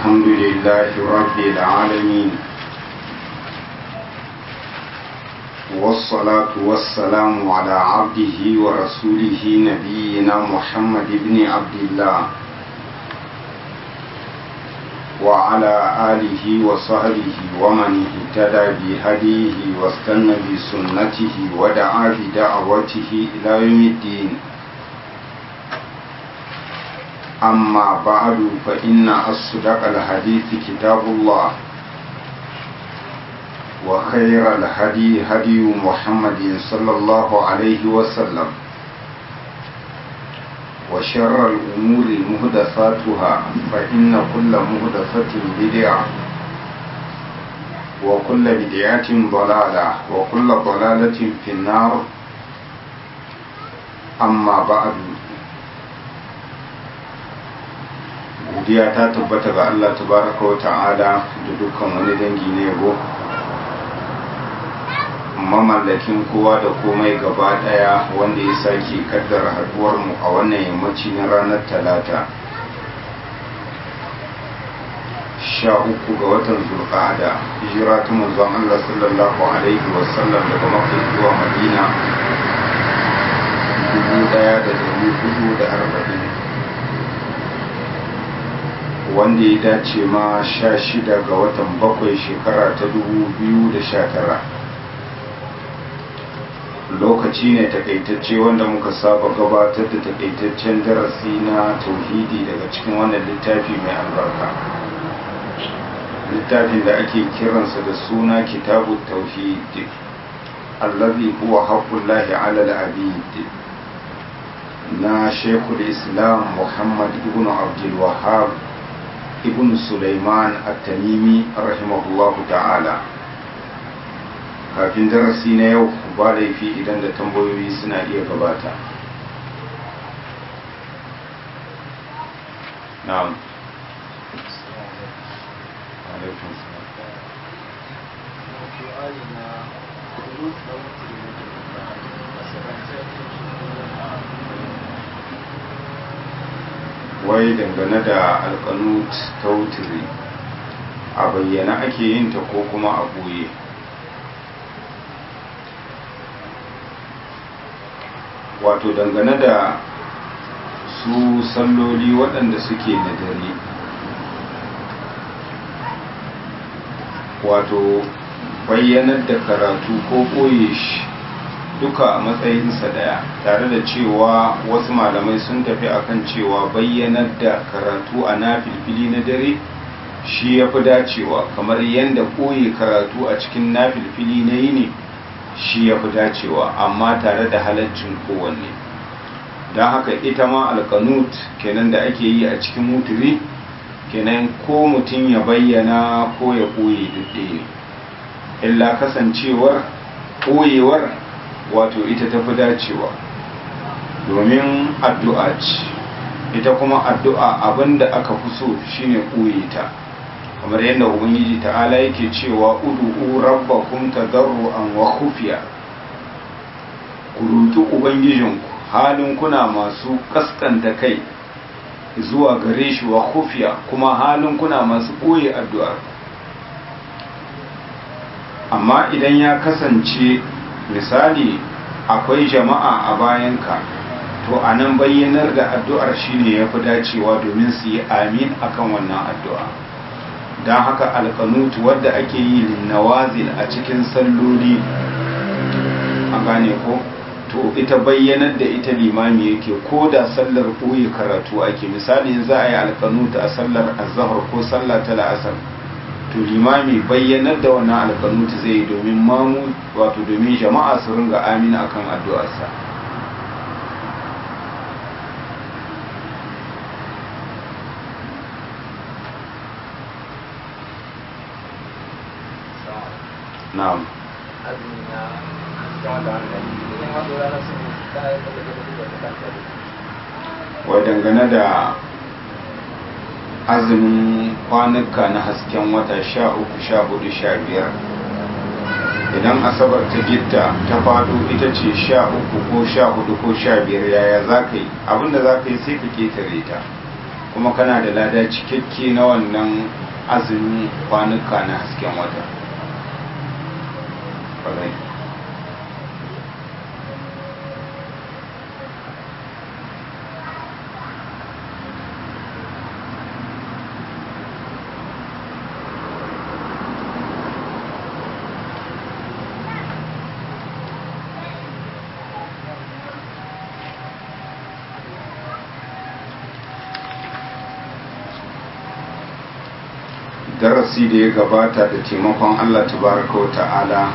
الحمد لله رب العالمين والصلاة والسلام على عبده ورسوله نبينا محمد بن عبد الله وعلى آله وصحبه ومن اهتدى بهديه واستنى بسنته ودعا بدعوته إلى يوم الدين أما بعد فإن أصدق الحديث كتاب الله وخير الهدي هدي محمد صلى الله عليه وسلم وشر الأمور مهدفاتها فإن كل مهدفة بدعة وكل بدعة ضلالة وكل ضلالة في النار أما بعد godiya ta tabbata ga Allah tabaraka wa ta'ala da dukkan wani dangi na yabo mamallakin kowa da komai gaba daya wanda ya sake kaddara haduwar mu a wannan yammaci na ranar talata sha uku ga watan zulqa'ada hijira ta manzon Allah sallallahu alaihi wa sallam daga makka zuwa madina dubu daya da dari hudu da arba'in wanda ya dace ma sha shida ga watan bakwai shekara ta dubu biyu da sha tara lokaci ne takaitacce wanda muka saba gabatar da takaitaccen darasi na tauhidi daga cikin wannan littafi mai albarka littafin da ake kiransa da suna kitabu tauhid allazi huwa haqqullahi ala al-abid na shekul islam muhammad ibn abdul wahhab ibn Sulaiman at-Tamimi rahimahullahu ta'ala kafin darasi na yau ba laifi idan da tambayoyi suna iya gabata na'am alaikum wai dangane da alkanut ta wutiri a bayyana ake yin ta ko kuma a ɓoye wato dangane da su salloli waɗanda suke na dare wato bayyanar da karatu ko ɓoye shi duka a matsayinsa daya tare da cewa wasu malamai sun tafi akan cewa bayyanar da karatu a na filfili na dare shi ya fi dacewa kamar yadda koyi karatu a cikin na filfili na yini shi ya fi dacewa amma tare da halaccin kowanne don haka ita ma alkanut kenan da ake yi a cikin mutuli kenan ko mutum ya bayyana ko ya koyi duk ne illa kasancewar koyewar wato ita tafi dacewa domin addu'a ce ita kuma addu'a abinda aka fi so shine ɓoye ta kamar yadda ubangiji ta'ala yake cewa udu'u rabbakum tadarruan wa khufiya ku roki ubangijinku halin kuna masu kaskanta kai zuwa gare shi wa khufiya kuma halin kuna masu ɓoye addu'ar amma idan ya kasance misali akwai jama'a a bayanka to a nan bayyanar da addu'ar shine ya fi dacewa domin su yi amin akan wannan addu'a don haka alkanutu wadda ake yi linnawazil a cikin salloli a gane ko to ita bayyanar da ita limami yake ko da sallar ɓoye karatu ake misali za a yi alkanutu a sallar azahar ko sallar ta la'asar to limami bayyanar da wannan alkanutu zai yi domin mamu wato domin jama'a su ringa amina akan addu'arsa na'am wai dangane da azumin kwanuka na hasken wata sha uku sha hudu sha biyar idan asabar ta gitta ta fado ita ce sha uku ko sha hudu ko sha biyar yaya za ka yi abinda za ka yi sai ka ketare ta kuma kana da lada cikakke na wannan azumin kwanuka na hasken wata darasi da ya gabata da taimakon Allah tabaraka wa ta'ala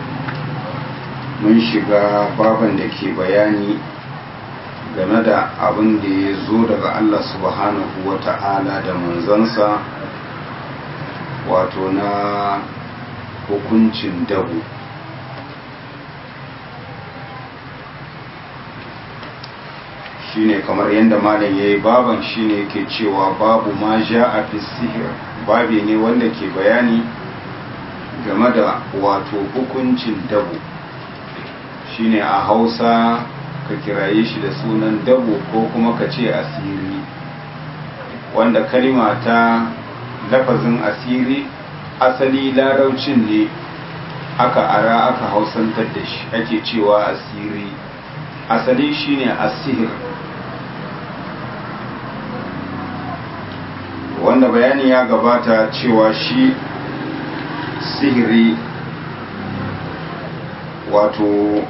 mun shiga baban da ke bayani game da abin da ya zo daga Allah subhanahu wa ta'ala da manzansa wato na hukuncin dabu shine kamar yadda malam ya yi baban shine ke cewa babu ma ja a fi sihir babi ne wanda ke bayani game da wato hukuncin dabo shine a hausa ka kiraye shi da sunan dabo ko kuma ka ce asiri wanda kalima ta lafazin asiri asali laraucin ne aka ara aka hausantar da shi ake cewa asiri asali shine asihir wanda bayani ya gabata cewa shi sihiri wato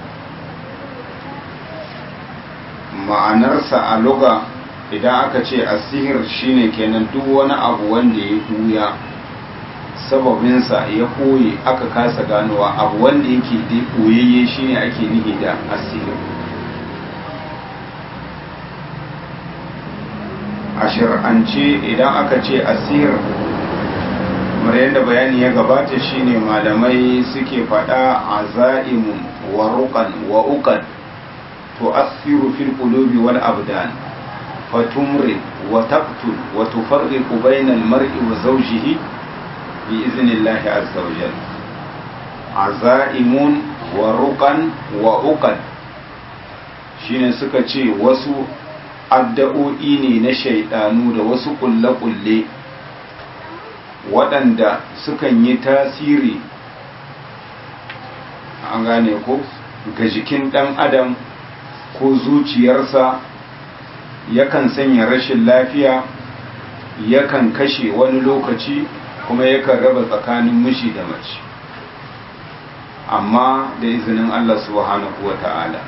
ma'anarsa a luga idan aka ce asihir shine kenan duk wani abu wanda ya huya sababinsa ya koye aka kasa ganowa abu wanda yake da koyayye shine ake nihi da asihir a shir'ance idan aka ce asir kamar yadda bayani ya gabata shine malamai suke faɗa a za'imun wa ruqan wa uqan to asiru fil qulubi wal abdan fatumri wa taqtul wa tufarriqu bayna al mar'i wa zawjihi bi iznillahi azza wa jalla azaimun wa ruqan wa uqan shine suka ce wasu addu'o'i ne na shaidanu da wasu kulle-kulle waɗanda sukan yi tasiri an gane ko ga jikin ɗan adam ko zuciyarsa yakan sanya rashin lafiya yakan kashe wani lokaci kuma yakan raba tsakanin mishi da mace amma da izinin Allah subhanahu wa ta'ala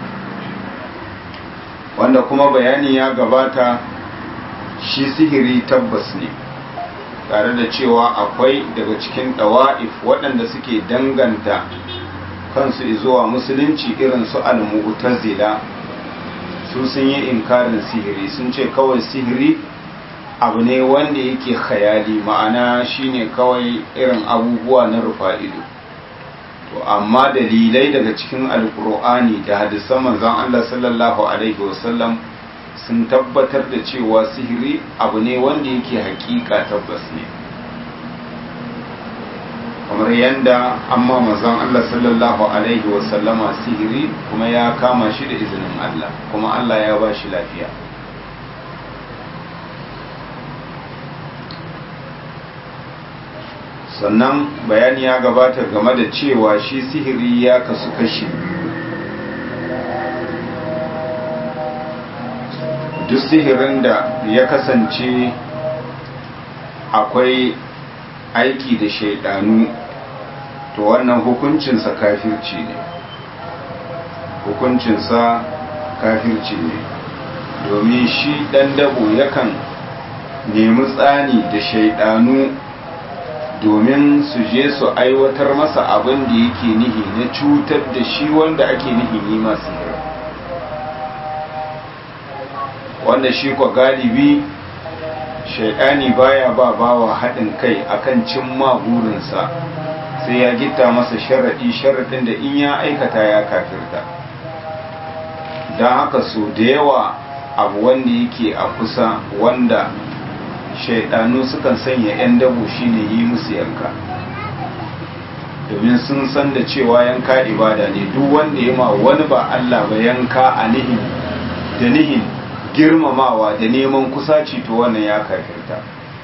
wanda kuma bayani ya gabata shi sihiri tabbas ne tare da cewa akwai daga cikin ɗawa'if waɗanda suke danganta kansu zuwa musulunci irin su al-mu'tazila su sun yi inkarin sihiri sun ce kawai sihiri abu ne wanda yake khayali ma'ana shine kawai irin abubuwa na rufa'ido to amma dalilai daga cikin alkur'ani da hadisan manzon Allah sallallahu alaihi wasallam sun tabbatar da cewa sihiri abu ne wanda yake hakika tabbas ne kamar yadda amma manzon Allah sallallahu alaihi wasallama sihiri kuma ya kama shi da izinin Allah kuma Allah ya ba shi lafiya sannan bayani ya gabata game da cewa shi sihiri ya kasu kashi duk sihirin da ya kasance akwai aiki da shaidanu to wannan hukuncinsa kafirci ne hukuncinsa kafirci ne domin shi ɗan dabo yakan nemi tsani da shaidanu domin su je su aiwatar masa abin da yake nihi na cutar da shi wanda ake nihi yi masu hira wanda shi kwa galibi shaidani baya ba bawa haɗin kai akan cimma burinsa sai ya gitta masa sharaɗi sharaɗin da in ya aikata ya kafirta don haka so da yawa abu wanda yake a kusa wanda shaidanu sukan sanya 'yan dabo shine yi musu yanka domin sun san da cewa yanka ibada ne duk wanda ya ma wani ba Allah ba yanka a nihin da nihin girmamawa da neman kusaci to wannan ya kafirta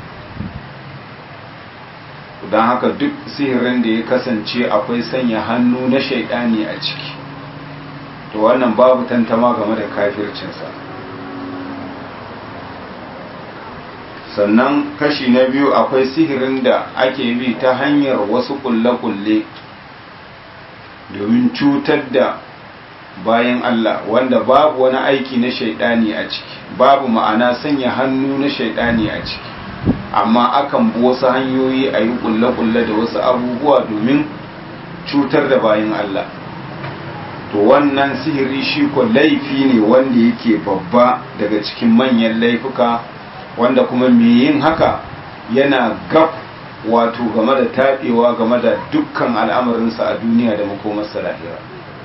don haka duk sihirin da ya kasance akwai sanya hannu na shaidani a ciki to wannan babu tantama game da kafircinsa sannan kashi na biyu akwai sihirin da ake bi ta hanyar wasu kulle-kulle domin cutar da bayan Allah wanda babu wani aiki na shaidani a ciki babu ma'ana sanya hannu na shaidani a ciki amma akan bi wasu hanyoyi a yi kulle-kulle da wasu abubuwa domin cutar da bayan Allah to wannan sihiri shi ko laifi ne wanda yake babba daga cikin manyan laifuka wanda kuma mai yin haka yana gab wato game da taɓewa game da dukkan al'amarinsa a duniya da makomarsa lahira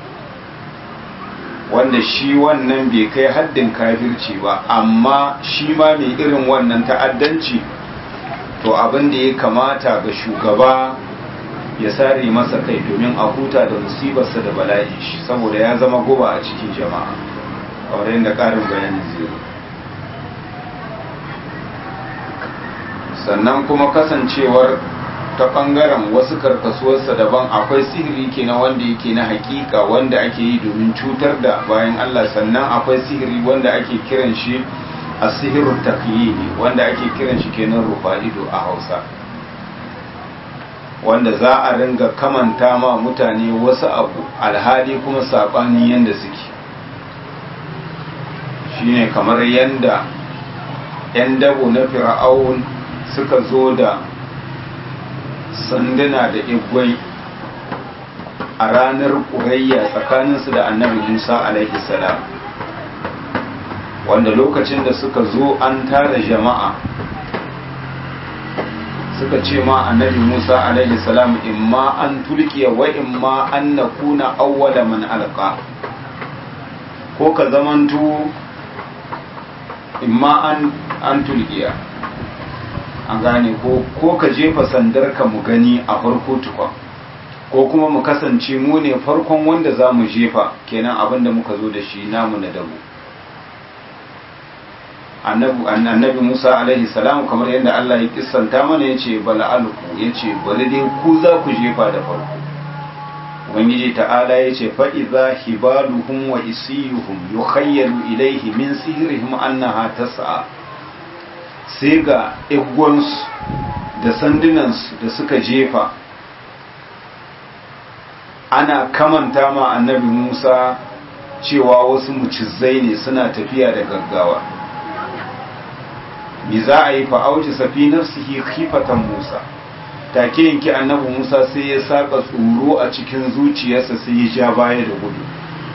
wanda shi wannan bai kai haddin kafirci ba amma shi ma mai irin wannan ta'addanci to abin da ya kamata ga shugaba ya sare masa kai domin a huta da musibarsa da bala'i shi saboda ya zama guba a cikin jama'a kamar yadda ƙarin bayani zai sannan kuma kasancewar ta ɓangaren wasu karkasuwarsa daban akwai sihiri kenan wanda yake na hakika wanda ake yi domin cutar da bayan Allah sannan akwai sihiri wanda ake kiran shi a sihirun takyidi wanda ake kiran shi kenan rufa'ido a hausa wanda za a ringa kamanta ma mutane wasu abu alhali kuma saɓani yadda suke shine kamar yadda 'yan dabo na fir'aun suka zo da sanduna da igwai a ranar ƙurayya tsakaninsu da annabi musa alaihi salam wanda lokacin da suka zo an tara jama'a suka ce ma annabi musa alaihi salam imma an tulkiya wa imma an na kuna awwala man alqa ko ka zamantu imma an an tulkiya an gane ko ko ka jefa sandar ka mu gani a farko tukwa ko kuma mu kasance mu ne farkon wanda za mu jefa kenan abin da muka zo da shi namu na dabu annabi musa alaihi salam kamar yadda allah ya kissanta mana ya ce bala'alku ya ce bari dai ku za ku jefa da farko ubangiji ta'ala ya ce fa'iza hibaluhum wa isiyuhum yukhayyalu ilaihi min sihirihim annaha tas'a sai ga igwansu da sandunansu da suka jefa ana kamanta ma annabi musa cewa wasu mucizai ne suna tafiya da gaggawa mi za a yi fa'auci safi nafsihi khifatan musa take yanki annabi musa sai ya saka tsoro a cikin zuciyarsa sai ya ja baya da gudu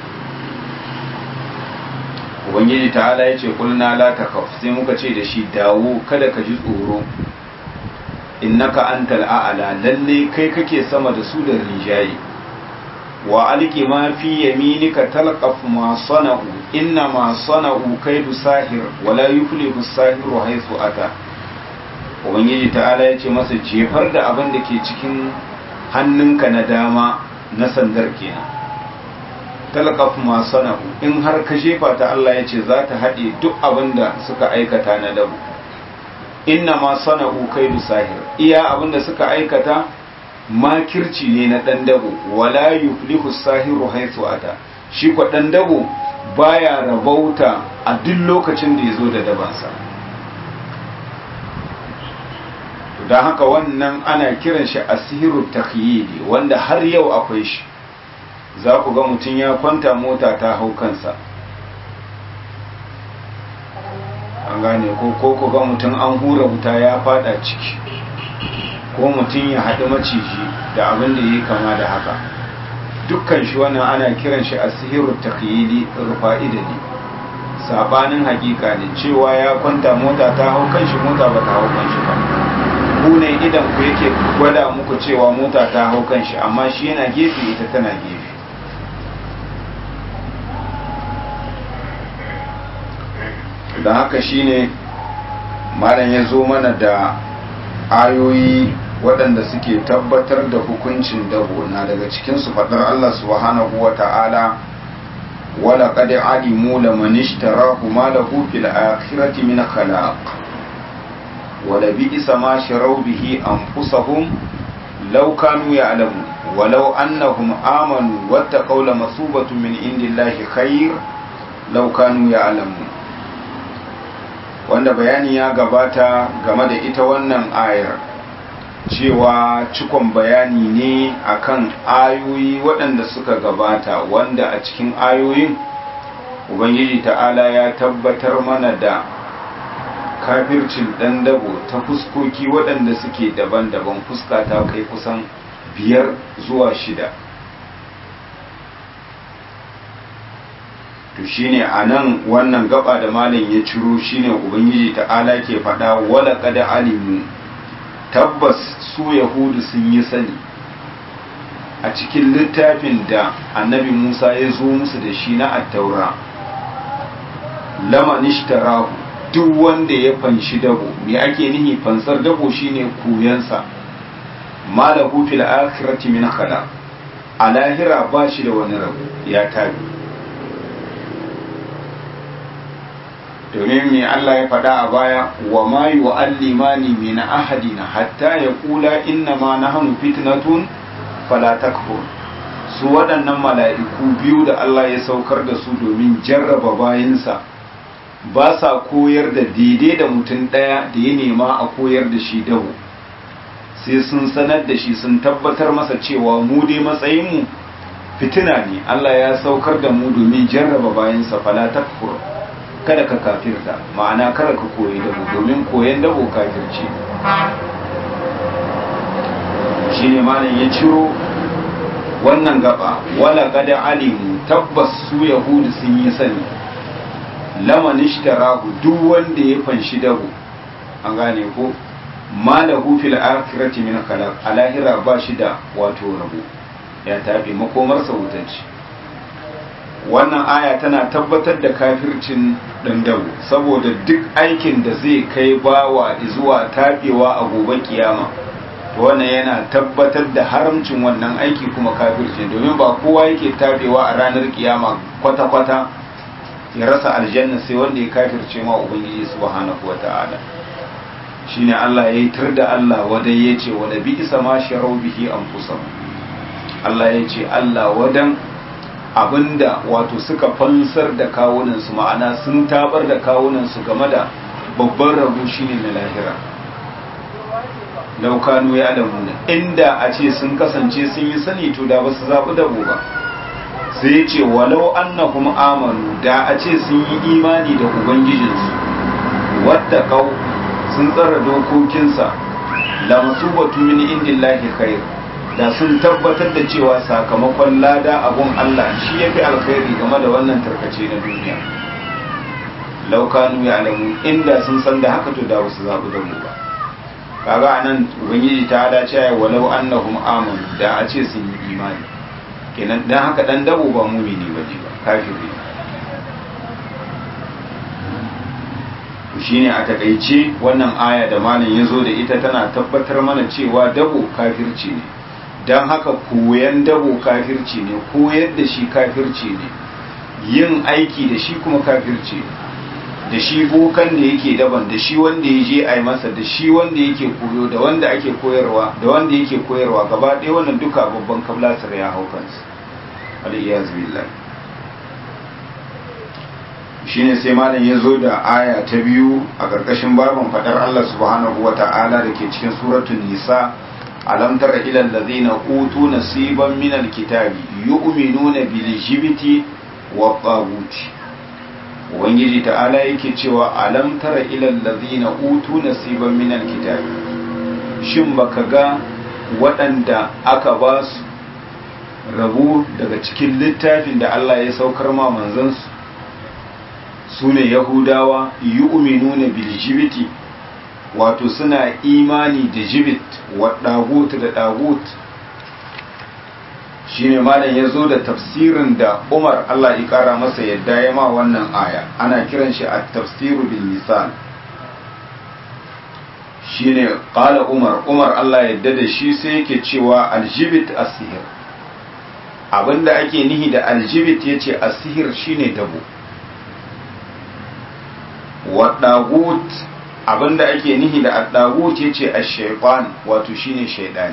ubangiji ta'ala ya ce kulna la takaf sai muka ce da shi dawo kada ka ji tsoro innaka antal a'la lalle kai kake sama da su da rijayi wa alqi ma fi yaminika talqaf ma sana'u inna ma sana'u kaidu sahir wa la yuflihu sahiru haythu ata ubangiji ta'ala ya ce masa jefar da abin da ke cikin hannunka na dama na sandar kenan talqaf ma sana'u in har ka jefa ta Allah ya ce za ta haɗe duk abin da suka aikata na dabu inna ma sana'u kaidu sahir iya abin da suka aikata makirci ne na ɗan dabo wala yuflihu sahiru haythu ata shi ko ɗan dabo baya rabauta a duk lokacin da ya zo da dabansa don haka wannan ana kiran shi asiru takhyili wanda har yau akwai shi za ku ga mutum ya kwanta mota ta hau kansa an gane ko ko ku ga mutum an hura wuta ya fada ciki ko mutum ya haɗu maciji da abin da ya kama da haka dukkan shi wannan ana kiran shi asiru takhyili rufa'ida ne sabanin hakika ne cewa ya kwanta mota ta hau kan shi mota ba ta hau kan shi ba ku ne idan ku yake gwada muku cewa mota ta hau kan shi amma shi yana gefe ita tana gefe da haka shine malam ya zo mana da ayoyi waɗanda suke tabbatar da hukuncin dabo na daga cikinsu faɗar Allah subhanahu wa ta'ala wala qad alimu laman ishtarahu ma lahu fil akhirati min khalaq wala bi'sa ma sharaw bihi anfusahum law kanu ya'lamun ولو أنهم آمنوا واتقوا لمثوبة من عند الله خير لو كانوا يعلمون wanda bayani ya gabata game da ita wannan ayar cewa cikon bayani ne akan ayoyi waɗanda suka gabata wanda a cikin ayoyin ubangiji ta'ala ya tabbatar mana da kafircin ɗan dabo ta fuskoki waɗanda suke daban-daban fuska ta kai kusan biyar zuwa shida to shine a nan wannan gaba da malam ya ciro shine ubangiji ta'ala ke faɗa wala kada alimu tabbas su yahudu sun yi sani a cikin littafin da annabi musa ya zo musu da shi na attaura lama nishtarahu duk wanda ya fanshi dabo me ake nihi fansar dabo shine koyansa malahu fil akhirati min khala a lahira ba shi da wani rabu ya tabi domin me Allah ya faɗa a baya wa ma yu'allimani min ahadina hatta yaqula inna ma nahnu fitnatun fala takfur su waɗannan mala'iku biyu da Allah ya saukar da su domin jarraba bayinsa ba sa koyar da daidai da mutum ɗaya da ya nema a koyar da shi dawo sai sun sanar da shi sun tabbatar masa cewa mu dai matsayinmu fitina ne Allah ya saukar da mu domin jarraba bayansa fala takfur kada ka kafirta ma'ana kada ka koyi dabo domin koyan dabo kafirci shine malam ya ciro wannan gaba wala kada alimu tabbas su yahudu sun yi sani laman ishtarahu duk wanda ya fanshi dabo an gane ko malahu fil akhirati min khalaq alahira ba shi da wato rabo ya tafi makomarsa wutanci wannan aya tana tabbatar da kafircin dandawo saboda duk aikin da zai kai bawa zuwa tabewa a gobe kiyama to wannan yana tabbatar da haramcin wannan aiki kuma kafircin domin ba kowa yake tabewa a ranar kiyama kwata-kwata ya rasa aljanna sai wanda ya kafirce ma ubangiji subhanahu wata'ala shine Allah ya yi tur da Allah wadai ya ce wada bi isa ma sharau bihi anfusahum Allah ya ce Allah wadan abinda wato suka fansar da kawunansu ma'ana sun tabar da kawunansu game da babban rabu shine na lahira laukanu ya alamuna inda a ce sun kasance sun yi sani to da ba su zaɓi dabo ba sai ya ce walau annahum amanu da a ce sun yi imani da ubangijinsu wadda kau sun tsara dokokinsa la masubatu min indillahi khair da sun tabbatar da cewa sakamakon lada abun Allah shi yafi alkhairi game da wannan tarkace na duniya laukanu ya alamu inda sun san da haka to da wasu zabu da mu ba kaga anan ubangiji ta hada cewa walau annahum amanu da a ce sun yi imani kenan dan haka dan dabo ba mumini bane ba kafiri shine a takaice wannan aya da malam ya zo da ita tana tabbatar mana cewa dabo kafirci ne don haka koyan dabo kafirci ne koyar da shi kafirci ne yin aiki da shi kuma kafirci ne da shi bokan da yake daban da shi wanda ya je a yi masa da shi wanda yake koyo da wanda ake koyarwa da wanda yake koyarwa gaba ɗaya wannan duka babban kablasar ya hau kansu aliyyaz billah shine sai malam ya zo da aya ta biyu a ƙarƙashin babin faɗar Allah subhanahu wa ta'ala da ke cikin suratun nisa alam tara ila allazina utu nasiban min alkitabi yu'minuna bil jibti wa taguti ubangiji ta'ala yake cewa alam tara ila allazina utu nasiban min alkitabi shin baka ga waɗanda aka ba su rabu daga cikin littafin da Allah ya saukar ma manzansu su ne yahudawa yi uminuna biljibiti wato suna imani da jibit wa ɗagut da ɗagut shi ne malam ya zo da tafsirin da umar allah ya ƙara masa yadda ya ma wannan aya ana kiran shi a tafsiru bil misal shi ne ƙala umar umar allah yadda da shi sai yake cewa aljibit asihir abinda ake nihi da aljibit yace asihir shine dabo wa dagut abinda ake nihi da addagut yace ash-shaytan wato shine shaydani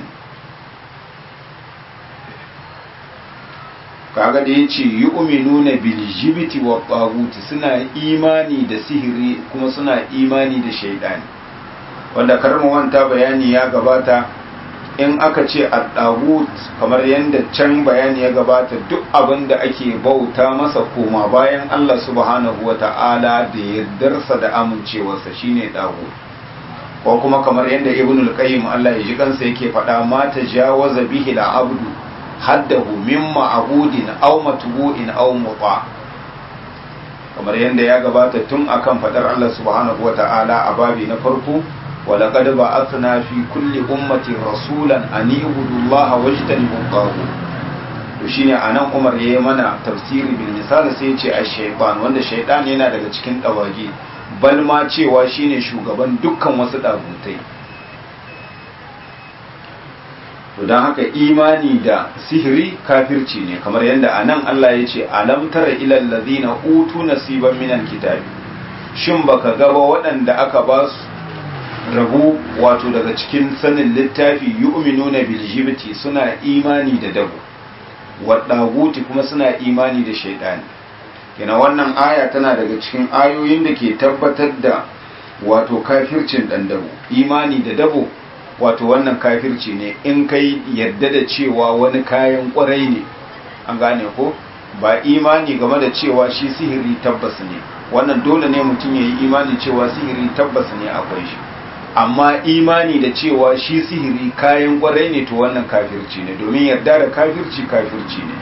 kaga da yace yu'minuna bil jibti wa tagut suna imani da sihiri kuma suna imani da shaydani wanda karmu wanta bayani ya gabata in aka ce addagut kamar yadda can bayani ya gabata duk abin da ake bauta masa koma bayan Allah subhanahu wa ta'ala da yardarsa da amincewarsa shine dagut ko kuma kamar yadda ibn al-qayyim Allah ya ji kansa yake faɗa ma tajawaza bihi al-abdu haddahu mimma abudin aw matbu'in aw muta kamar yadda ya gabata tun akan faɗar Allah subhanahu wa ta'ala a babi na farko ولقد بعثنا في كل أمة رسولا أن اعبدوا الله واجتنبوا الطاغوت to shine anan Umar yayi mana tafsiri bil misal sai ce ash-shaytan wanda shaytan yana daga cikin dawagi bal ma cewa shine shugaban dukkan wasu dagutai to dan haka imani da sihiri kafirci ne kamar yadda anan Allah ya ce alam tara ilal ladina utu nasiban minal kitabi shin baka ga ba waɗanda aka ba su rabu wato daga cikin sanin littafi yu'minuna bil jibti suna imani da dabu wadaguti kuma suna imani da shaidani kina wannan aya tana daga cikin ayoyin da ke tabbatar da wato kafircin dan dabu imani da dabu wato wannan kafirci ne in kai yadda da cewa wani kayan kwarai ne an gane ko ba imani game da cewa shi sihiri tabbas ne wannan dole ne mutum ya yi imani cewa sihiri tabbas ne akwai shi amma imani da cewa shi sihiri kayan kwarai ne to wannan kafirci ne domin yarda da kafirci kafirci ne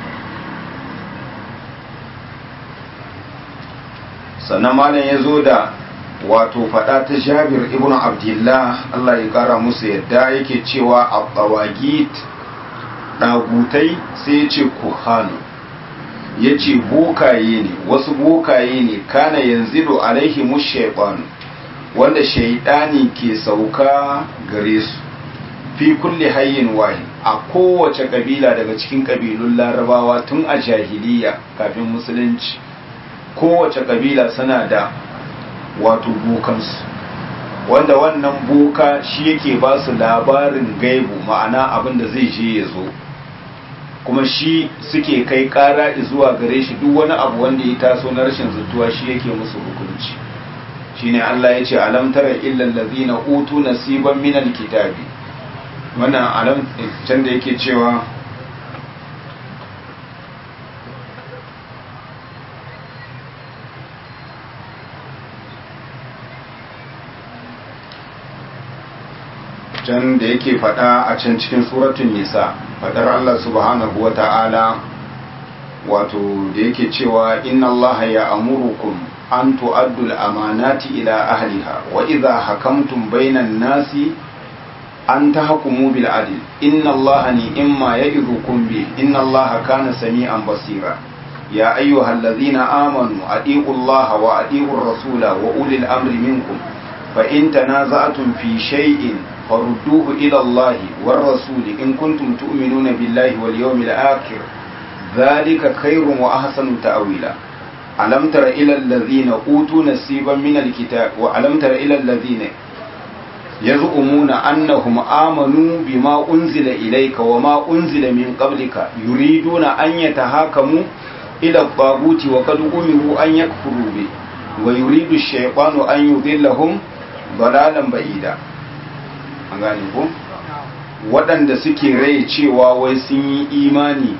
sannan malam ya zo da wato fada ta jabir ibn abdullah Allah ya kara musu yadda yake cewa a tsawagit ɗagutai sai ya ce kuhanu ya ce bokaye ne wasu bokaye ne kana yanzu alaihi mushaifanu wanda shaidani ke sauka gare su fi kulli hayyin wahid a kowace kabila daga cikin kabilun larabawa tun a jahiliya kafin musulunci kowace kabila suna da wato bokansu wanda wannan boka shi yake ba su labarin gaibu ma'ana abin da zai je ya zo kuma shi suke kai kara zuwa gare shi duk wani abu wanda ya taso na rashin zutuwa shi yake musu hukunci shine Allah ya ce alam tara illal ladhina utu nasiban minal kitabi wannan alam can da yake cewa can da yake fada a can cikin suratun nisa fadar Allah subhanahu wa ta'ala wato da yake cewa inna Allah ya amurukum an tu'addu al-amanati ila ahliha wa idha hakamtum bainan nasi an tahkumu bil adl inna allaha ni'ma ya'idukum bi inna allaha kana sami'an basira ya ayyuhalladhina amanu atiiqu allaha wa atiiqu ar-rasula wa ulil amri minkum fa in tanaza'tum fi shay'in farudduhu ila allahi war rasuli in kuntum tu'minuna billahi wal yawmil akhir dhalika khairun wa ahsanu ta'wila alam tara ila alladhina utu nasiban min alkitab wa alam tara ila alladhina yaz'umuna annahum amanu bima unzila ilayka wa ma unzila min qablika yuriduna an yatahakamu ila at-taguti wa qad umiru an yakfuru bi wa yuridu ash-shaytanu an yudillahum dalalan ba'ida an gane ko waɗanda suke rai cewa wai sun yi imani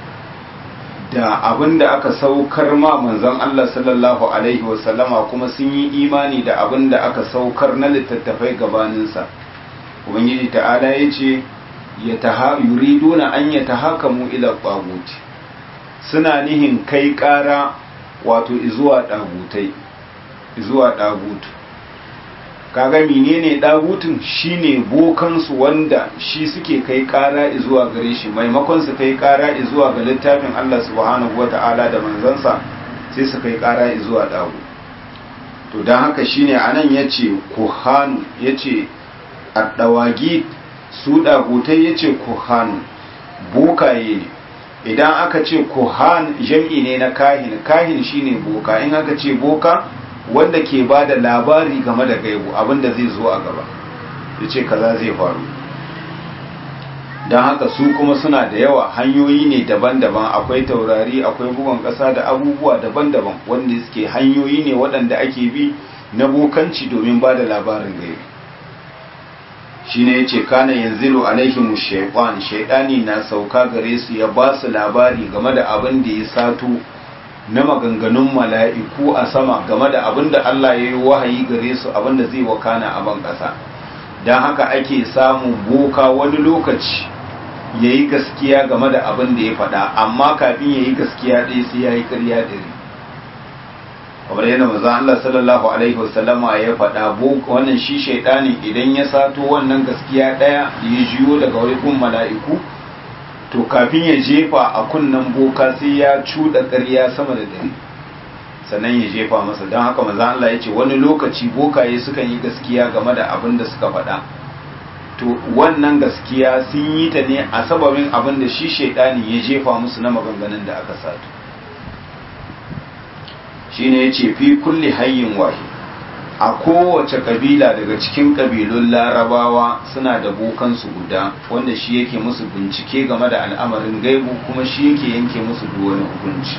da abin da aka saukar ma manzon Allah sallallahu Alaihi wasallama kuma sun yi imani da abin da aka saukar na littattafai gabaninsa ubangiji ta'ala ya ce yuriduna an ya tahakamu ila ɓaguti suna nihin kai ƙara wato izuwa ɗagutai izuwa ɗagutu kaga menene ɗagutun shine bokansu wanda shi suke kai ƙara zuwa gare shi maimakon su kai ƙara zuwa ga littafin Allah subhanahu wata'ala da manzansa sai su kai ƙara zuwa ɗagu to don haka shine anan yace kuhanu yace addawagi su ɗagutai yace kuhanu bokaye ne idan aka ce kuhan jam'i ne na kahin kahin shine boka in aka ce boka wanda ke ba da labari game da gaibu abinda zai zo a gaba ya ce kaza zai faru don haka su kuma suna da yawa hanyoyi ne daban-daban akwai taurari akwai bugun ƙasa da abubuwa daban-daban wanda suke hanyoyi ne waɗanda ake bi na bokanci domin ba da labarin gaibu shi ne ya ce kana yanzilu alaihimu shaiƙon shaiɗani na sauka gare su ya ba su labari game da abin da ya sato na maganganun mala'iku a sama game da abin da Allah ya yi wahayi gare su abin da zai wakana a ban ƙasa don haka ake samun boka wani lokaci ya yi gaskiya game da abin da ya faɗa amma kafin ya yi gaskiya ɗaya sai ya yi ƙarya ɗari kamar yadda maza Allah sallallahu alaihi wasallama ya faɗa wannan shi shaidani idan ya sato wannan gaskiya ɗaya da ya jiyo daga wurin mala'iku to kafin ya jefa a kunnen boka sai ya cuɗa ƙarya sama da dare sannan ya jefa masa don haka maza Allah ya ce wani lokaci bokaye sukan yi gaskiya game da abin da suka faɗa to wannan gaskiya sun yi ta ne a sababin abin da shi shaidani ya jefa musu na maganganun da aka sato shine ya ce fi kulli hayyin wahi a kowace kabila daga cikin kabilun larabawa suna da bokansu guda wanda shi yake musu bincike game da al'amarin gaibu kuma shi yake yanke musu duk wani hukunci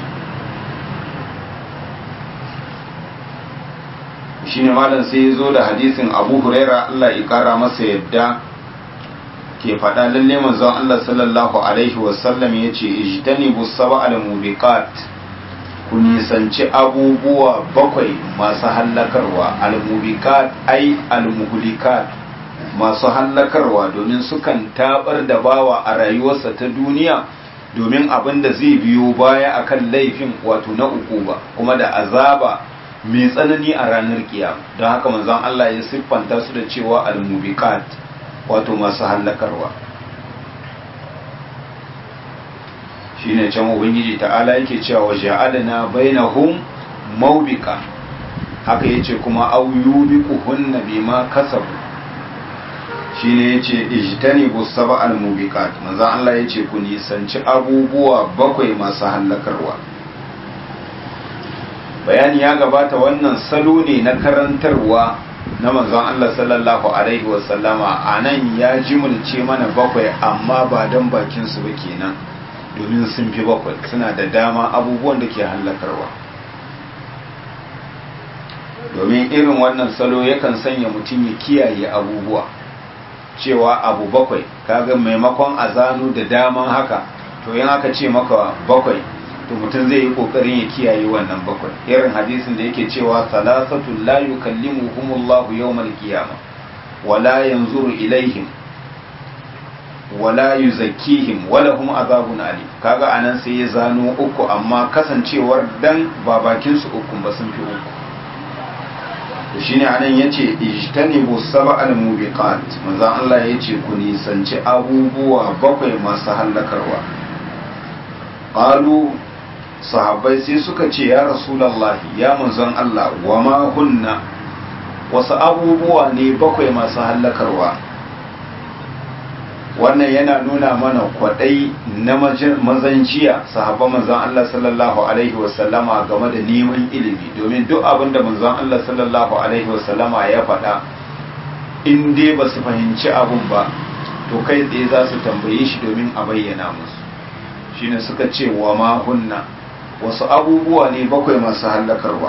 shine malam sai ya zo da hadisin abu huraira allah ya kara masa yadda ke faɗa lalle manzon allah sallallahu alaihi wasallam ya ce ijtanibu saba al-mubiqat ku nisanci abubuwa bakwai masu hallakarwa al-mubiqat ai al-muhlikat masu hallakarwa domin sukan tabar da bawa a rayuwarsa ta duniya domin abin da zai biyo baya akan laifin wato na uku ba kuma da azaba mai tsanani a ranar kiyama don haka manzon Allah ya siffanta su da cewa al-mubiqat wato masu hallakarwa shine can ubangiji ta'ala yake cewa ja'alna bainahum mawbika haka yace kuma aw yubiquhunna bima kasabu shine yace ijtanibu sab'al mubiqat manzon Allah yace ku nisanci abubuwa bakwai masu hallakarwa bayani ya gabata wannan salo ne na karantarwa na manzon Allah sallallahu alaihi wasallama a nan ya jimulce mana bakwai amma ba don bakinsu ba kenan domin sun fi bakwai suna da dama abubuwan da ke hallakarwa domin irin wannan salo yakan sanya mutum ya kiyaye abubuwa cewa abu bakwai kaga maimakon a zano da daman haka to yin aka ce maka bakwai to mutum zai yi kokarin ya kiyaye wannan bakwai irin hadisin da yake cewa salasatu la yukallimuhumullahu yawmal qiyama wala yanzuru ilaihim wala yuzakkihim wala hum azabun ali kaga anan sai ya zano uku amma kasancewar dan ba bakin su uku ba sun fi uku to shine anan yace ijtanibu sab'al mubiqat manzon Allah yace ku nisanci abubuwa bakwai masu hallakarwa qalu sahabbai sai suka ce ya rasulallahi ya manzon Allah wa ma hunna wasu abubuwa ne bakwai masu hallakarwa wannan yana nuna mana kwadai na mazan jiya sahabban manzon Allah sallallahu alaihi wasallama game da neman ilimi domin duk abin da manzon Allah sallallahu alaihi wasallama ya faɗa in dai ba su fahimci abun ba to kai tsaye za su tambaye shi domin a bayyana musu shine suka ce wa ma hunna wasu abubuwa ne bakwai masu hallakarwa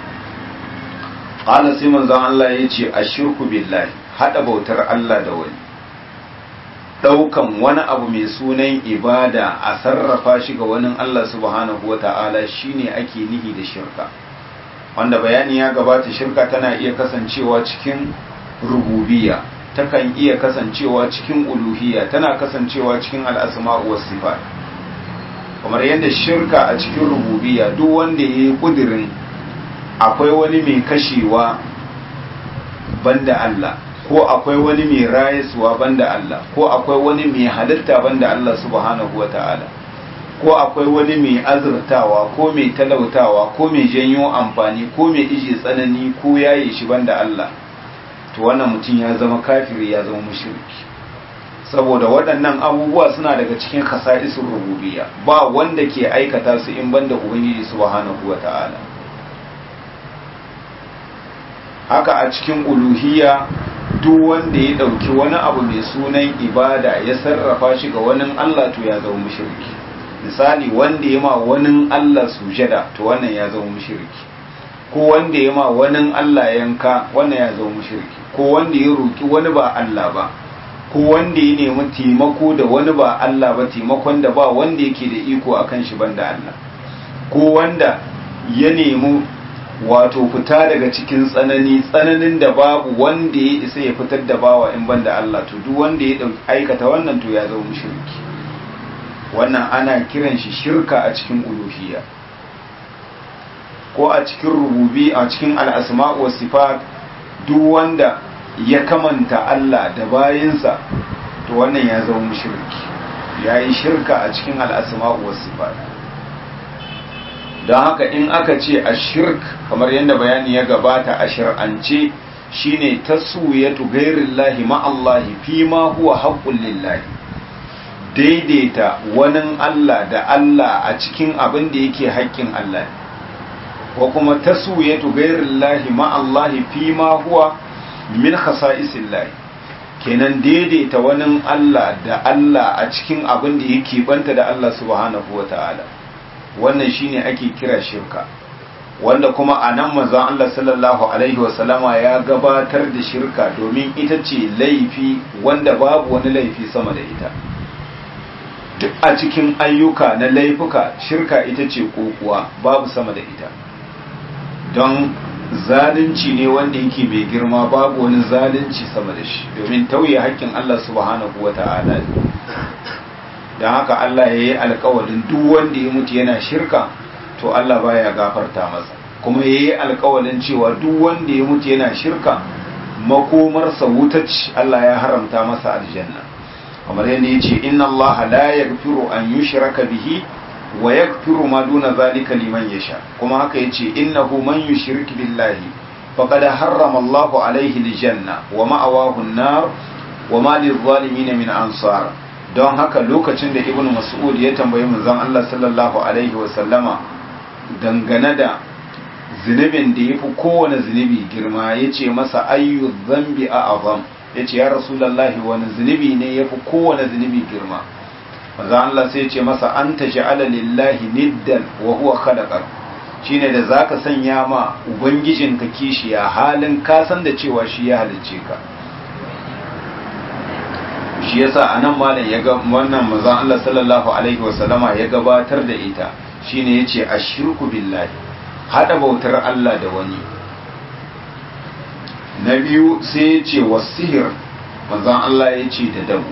ƙala sai manzon Allah ya ce a shirku billahi haɗa bautar Allah da wani ɗaukan wani abu mai sunan ibada a sarrafa shi ga wani Allah subhanahu wa ta'ala shi ne ake nihi da shirka wanda bayani ya gabata shirka tana iya kasancewa cikin rububiya takan iya kasancewa cikin uluhiyya tana kasancewa cikin al'asma'u was sifat kamar yadda shirka a cikin rububiya duk wanda ya yi kudirin akwai wani mai kashewa banda Allah ko akwai wani mai rayaswa banda Allah ko akwai wani mai halitta banda Allah subhanahu wa ta'ala ko akwai wani mai azurtawa ko mai talautawa ko mai janyo amfani ko mai iji tsanani ko yaye shi banda Allah to wannan mutum ya zama kafiri ya zama mushriki saboda waɗannan abubuwa suna daga cikin khasa'isul rububiyya ba wanda ke aikata su in banda ubangiji subhanahu wata'ala haka a cikin uluhiyya duk wanda ya ɗauki wani abu mai sunan ibada ya sarrafa shi ga wani Allah to ya zama mushriki misali wanda ya ma wani Allah sujada to wannan ya zama mushriki ko wanda ya ma wani Allah yanka wannan ya zama mushriki ko wanda ya roki wani ba Allah ba ko wanda ya nemi taimako da wani ba Allah ba taimakon da ba wanda yake da iko akan shi banda Allah ko wanda ya nemi wato fita daga cikin tsanani tsananin da babu wanda ya isa ya fitar da bawa in banda Allah to duk wanda ya aikata wannan to ya zama mushriki wannan ana kiran shi shirka a cikin uluhiyya ko a cikin rububi a cikin al'asma wa sifat duk wanda ya kamanta Allah da bayinsa to wannan ya zama mushriki ya yi shirka a cikin al'asma wa sifat don haka in aka ce a shirk kamar yadda bayani ya gabata a shir'ance shine taswiyatu ghairillahi ma'allahi fi ma huwa haqqul lillahi daidaita wani Allah da Allah a cikin abin da yake haƙƙin Allah ko kuma taswiyatu ghairillahi ma'allahi fi ma huwa min khasa'isillahi kenan daidaita wani Allah da Allah a cikin abin da yake banta da Allah subhanahu wata'ala wannan shine ake kira shirka wanda kuma a nan manzon Allah sallallahu alaihi wasallama ya gabatar da shirka domin ita ce laifi wanda babu wani laifi sama da ita duk a cikin ayyuka na laifuka shirka ita ce kokuwa babu sama da ita don zalunci ne wanda yake mai girma babu wani zalunci sama da shi domin tauye haƙƙin Allah subhanahu wata'ala don haka Allah ya yi alkawarin duk wanda ya mutu yana shirka to Allah baya gafarta masa kuma ya yi alkawarin cewa duk wanda ya mutu yana shirka makomarsa wutacci Allah ya haramta masa aljanna kamar yadda ya ce inna Allah la yaghfiru an yushraka bihi wa yaghfiru ma duna zalika liman yasha kuma haka yace innahu man yushrik billahi faqad harrama Allah alayhi aljanna wa ma'awahu an-nar wa ma lil-zalimin min ansar don haka lokacin da ibn mas'ud ya tambayi manzon Allah sallallahu alaihi sallama dangane da zunubin da yafi kowane zunubi girma yace masa ayyu dhanbi a'zam yace ya rasulullahi wani zunubi ne yafi kowane zunubi girma manzon Allah sai yace masa anta ja'ala lillahi niddan wa huwa khalaqak shine da zaka sanya ma ubangijinka kishiya halin ka san da cewa shi ya halicce ka shi yasa anan malam ya ga wannan manzon Allah sallallahu alaihi wasallama ya gabatar da ita shine yace ashirku billahi hada bautar Allah da wani na biyu sai yace wasihir manzon Allah yace da dabo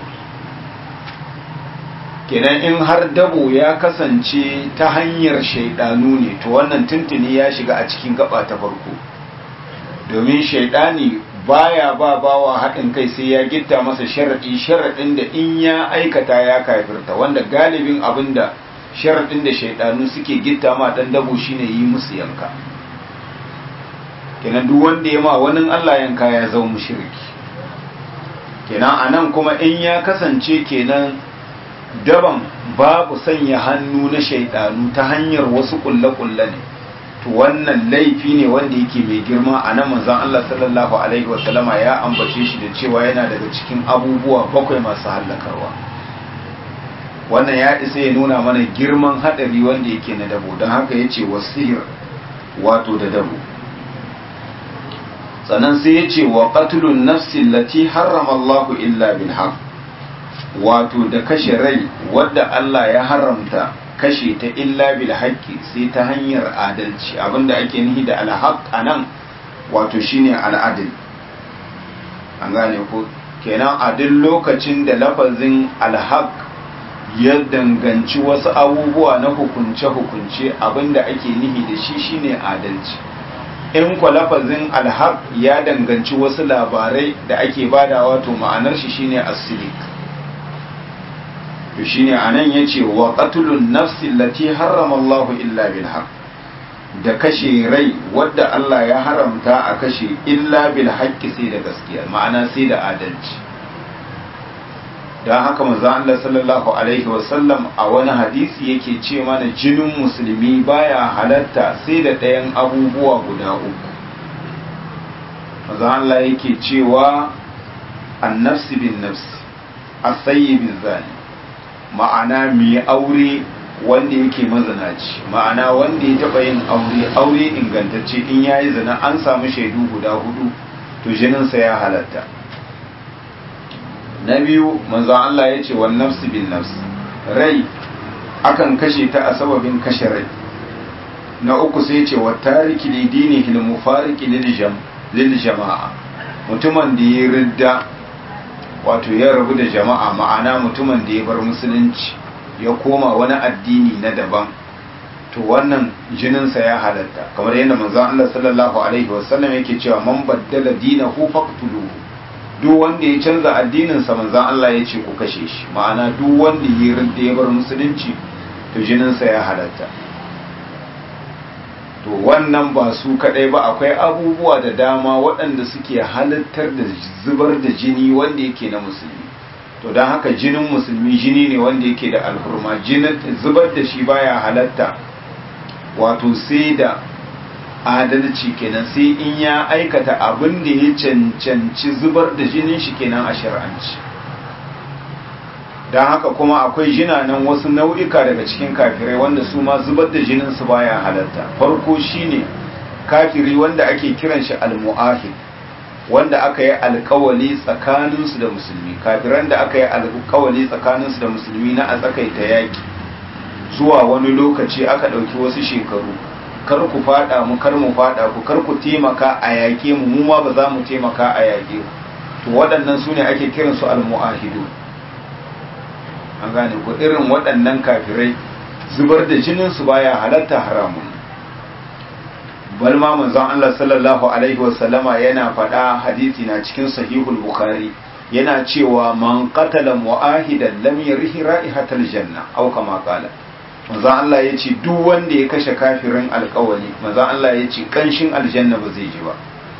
kenan in har dabo ya kasance ta hanyar shaidanu ne to wannan tuntuni ya shiga a cikin gaba ta farko domin shaidani baya ba bawa haɗin kai sai ya gitta masa sharaɗi sharaɗin da in ya aikata ya kafirta wanda galibin abin da sharaɗin da shaidanu suke gitta ma ɗan dabo shine yi musu yanka kenan duk wanda ya ma wani Allah yanka ya zama mushriki kenan anan kuma in ya kasance kenan daban babu sanya hannu na shaidanu ta hanyar wasu kulle-kulle ne to wannan laifi ne wanda yake mai girma a nan manzon Allah sallallahu alaihi wasallama ya ambace shi da cewa yana daga cikin abubuwa bakwai masu hallakarwa wannan ya isa ya nuna mana girman hadari wanda yake na dabo don haka ya ce wasihir wato da dabo sannan sai ya ce wa qatlun nafsi lati harrama Allah illa bil haqq wato da kashe rai wadda Allah ya haramta kashe ta illa bil haqqi sai ta hanyar adalci abinda ake nihi da alhaq anan wato shine al'adil an gane ko kenan a duk lokacin da lafazin alhaq ya danganci wasu abubuwa na hukunce hukunce abinda ake nihi da shi shine adalci in kwa lafazin alhaq ya danganci wasu labarai da ake badawa to ma'anar shi shine asilik to shine anan yace wa qatlun nafsi allati harrama Allah illa bil haqq da kashe rai wadda Allah ya haramta a kashe illa bil haqqi sai da gaskiya ma'ana sai da adalci don haka manzo Allah sallallahu alaihi wasallam a wani hadisi yake ce mana jinin musulmi baya halatta sai da ɗayan abubuwa guda uku manzo Allah yake cewa annafsi bin nafsi asayi bin zani ma'ana mai aure wanda yake mazanaci ma'ana wanda ya taɓa yin aure aure ingantacce in yayi zina an samu shaidu guda hudu to jininsa ya halatta na biyu manzon Allah ya ce wan nafsi bin nafsi rai akan kashe ta a sababin kashe rai na uku sai ce wa tariki li dinihi al mufariqi lil jama'a mutumin da ya ridda wato ya rabu da jama'a ma'ana mutumin da ya bar musulunci ya koma wani addini na daban to wannan jininsa ya halatta kamar yadda manzon Allah sallallahu alaihi wasallam yake cewa man baddala dinahu faqtuluhu duk wanda ya canza addininsa manzan Allah ya ce ku kashe shi ma'ana duk wanda ya rinda ya bar musulunci to jininsa ya halatta to wannan ba su kadai ba akwai abubuwa da dama waɗanda suke halittar da zubar da jini wanda yake na musulmi to don haka jinin musulmi jini ne wanda yake da alhurma zubar da shi baya halatta wato sai da adalci kenan sai in ya aikata abin da ya cancanci zubar da jinin shi kenan a shari'anci don haka kuma akwai jinanan wasu nau'ika daga cikin kafirai wanda su ma zubar da jinin su baya halatta farko shine kafiri wanda ake kiran shi almu'ahid wanda aka yi alkawali tsakaninsu da musulmi kafiran da aka yi alkawali tsakaninsu da musulmi na a tsakaita yaki zuwa wani lokaci aka ɗauki wasu shekaru kar ku fada mu kar mu fada ku kar ku taimaka a yaƙe mu mu ma ba za mu taimaka a yaƙe ku to waɗannan su ne ake kiran su almu'ahidu an gane ku irin waɗannan kafirai zubar da jinin su baya halatta haramun bal ma manzon Allah sallallahu alaihi wasallama yana faɗa hadisi na cikin sahihul bukhari yana cewa man qatala mu'ahidan lam yarihi ra'ihatal janna aw kama qala manzon Allah ya ce duk wanda ya kashe kafirin alkawali manzon Allah ya ce kanshin aljanna ba zai ji ba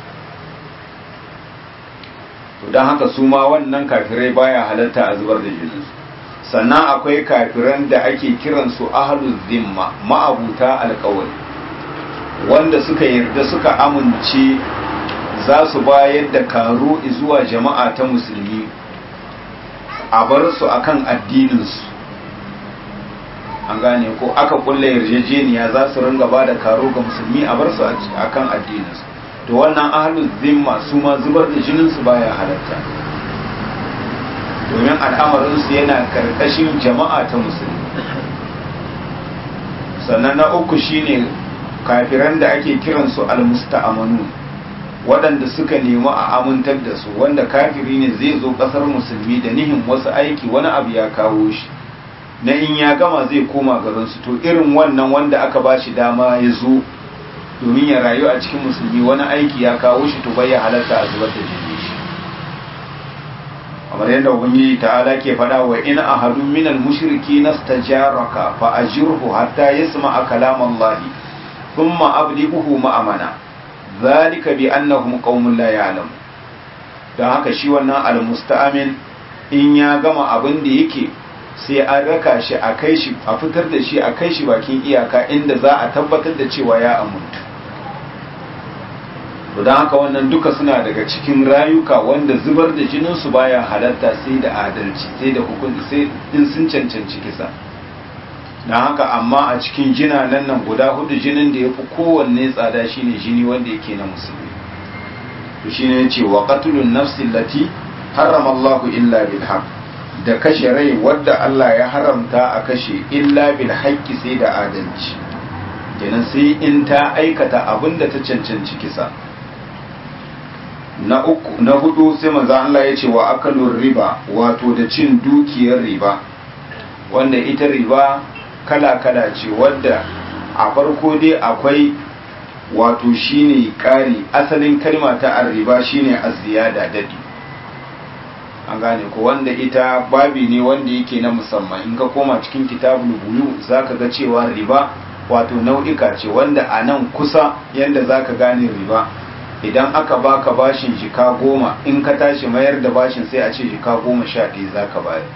to don haka su ma wannan kafirai baya halatta a zubar da jininsu sannan akwai kafiran da ake kiransu ahlul zimma ma'abuta alkawali wanda suka yarda suka amince za su bayar da karo zuwa jama'a ta musulmi a bar su akan addininsu an gane ko aka kulle yarjejeniya za su ringa ba da karo ga musulmi a bar su akan addininsu to wannan ahlul zimma su ma zubar da jininsu baya halatta domin al'amarinsu yana karkashin jama'a ta musulmi sannan na uku shine kafiran da ake kiransu almusta'amanu waɗanda suka nemi a amintar da su wanda kafiri ne zai zo ƙasar musulmi da nihin wasu aiki wani abu ya kawo shi na in ya gama zai koma garinsu to irin wannan wanda aka ba shi dama ya zo domin ya rayu a cikin musulmi wani aiki ya kawo shi to bai ya halatta a zubar da jini shi kamar yadda ubangiji ta'ala ke faɗa wa in ahadun minal mushriki nastajaraka fa ajirhu hatta yasma'a kalam Allah thumma ablighuhu ma'amana zalika bi annahum qaumun la ya'lam dan haka shi wannan almusta'min in ya gama abin da yake sai an raka shi a kai shi a fitar da shi a kai shi bakin iyaka inda za a tabbatar da cewa ya amuntu to don haka wannan duka suna daga cikin rayuka wanda zubar da jininsu baya halatta sai da adalci sai da hukunci sai in sun cancanci kisa don haka amma a cikin jina nan nan guda hudu jinin da ya fi kowanne tsada shine jini wanda yake na musulmi to shine ya ce wa qatlun nafsin lati harrama Allahu illa bil haqq da kashe rai wadda Allah ya haramta a kashe illa bil haqqi sai da adalci kenan sai in ta aikata abin da ta cancanci kisa na uku na hudu sai manzo Allah ya ce wa akalur riba wato da cin dukiyar riba wanda ita riba kala kala ce wadda a farko dai akwai wato shine kari asalin kalma ta arriba shine az-ziyada dadi an gane ko wanda ita babi ne wanda yake na musamman in ka koma cikin kitabul buyu zaka ga cewa riba wato nau'ika ce wanda a nan kusa yanda zaka gane riba idan aka baka bashin jika goma in ka tashi mayar da bashin sai a ce jika goma sha ɗaya za ka bayar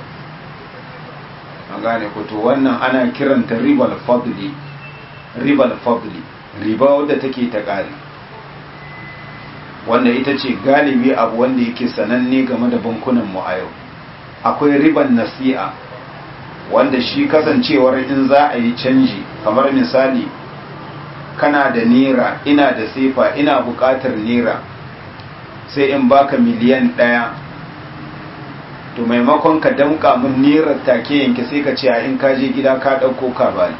an gane ku to wannan ana kiranta ribal fadli ribal fadli riba wadda take ta ƙari wanda ita ce galibi abu wanda yake sananne game da bankunan mu a yau akwai riban nasi'a wanda shi kasancewar in za a yi canji kamar misali kana da nera ina da sefa ina buƙatar nera sai in baka miliyan ɗaya to maimakon ka damƙa min nerar take yanke sai ka ce a in ka je gida ka ɗauko ka bani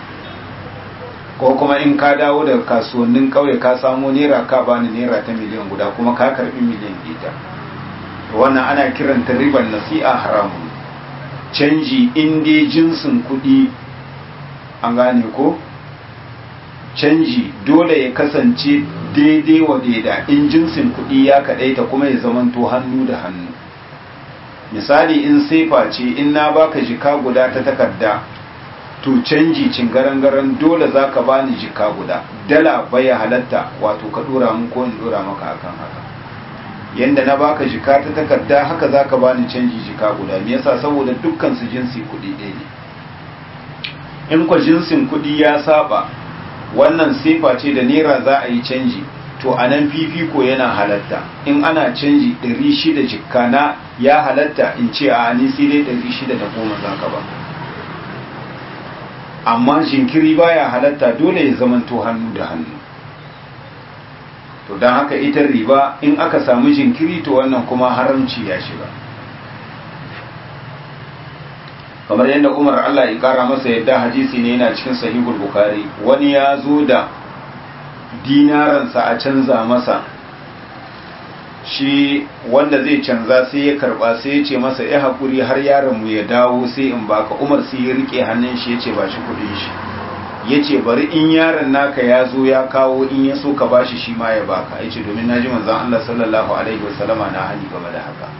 ko kuma in ka dawo daga kasuwannin ƙauye ka samo nera ka bani nera ta miliyan guda kuma ka karɓi miliyan ita wannan ana kiranta ribar nasi'a haramun canji in dai jinsin kuɗi an gane ko canji dole ya kasance daidai wa daida in jinsin kuɗi ya kaɗaita kuma ya zamanto hannu da hannu misali in sefa ce in na baka jika guda ta takarda to canji cingarangaran dole za ka bani jika guda dala baya halatta wato ka dora mun ko in dora maka akan haka yanda na baka jika ta takarda haka za ka bani canji jika guda me yasa saboda dukkan su jinsi kuɗi ɗaya ne in kwa jinsin kuɗi ya saba wannan sefa ce da naira za a yi canji to a nan fifiko yana halatta in ana canji 600 jikka na ya halatta in ce a ni sai dai 600 da goma za ka ba amma jinkiri baya halatta dole ya zamanto hannu da hannu to don haka ita riba in aka samu jinkiri to wannan kuma haramci ya shiga kamar yadda umar Allah ya kara masa yadda hadisi ne yana cikin sahihul bukhari wani ya zo da dinaransa a canza masa shi wanda zai canza sai ya karba sai ya ce masa ya haƙuri har yaron mu ya dawo sai in baka umar sai ya rike hannun shi ya ce ba shi kudin shi ya ce bari in yaron naka ya zo ya kawo in ya so ka bashi shi ma ya baka ya ce domin na ji manzan Allah sallallahu alaihi wasallama na hani game da haka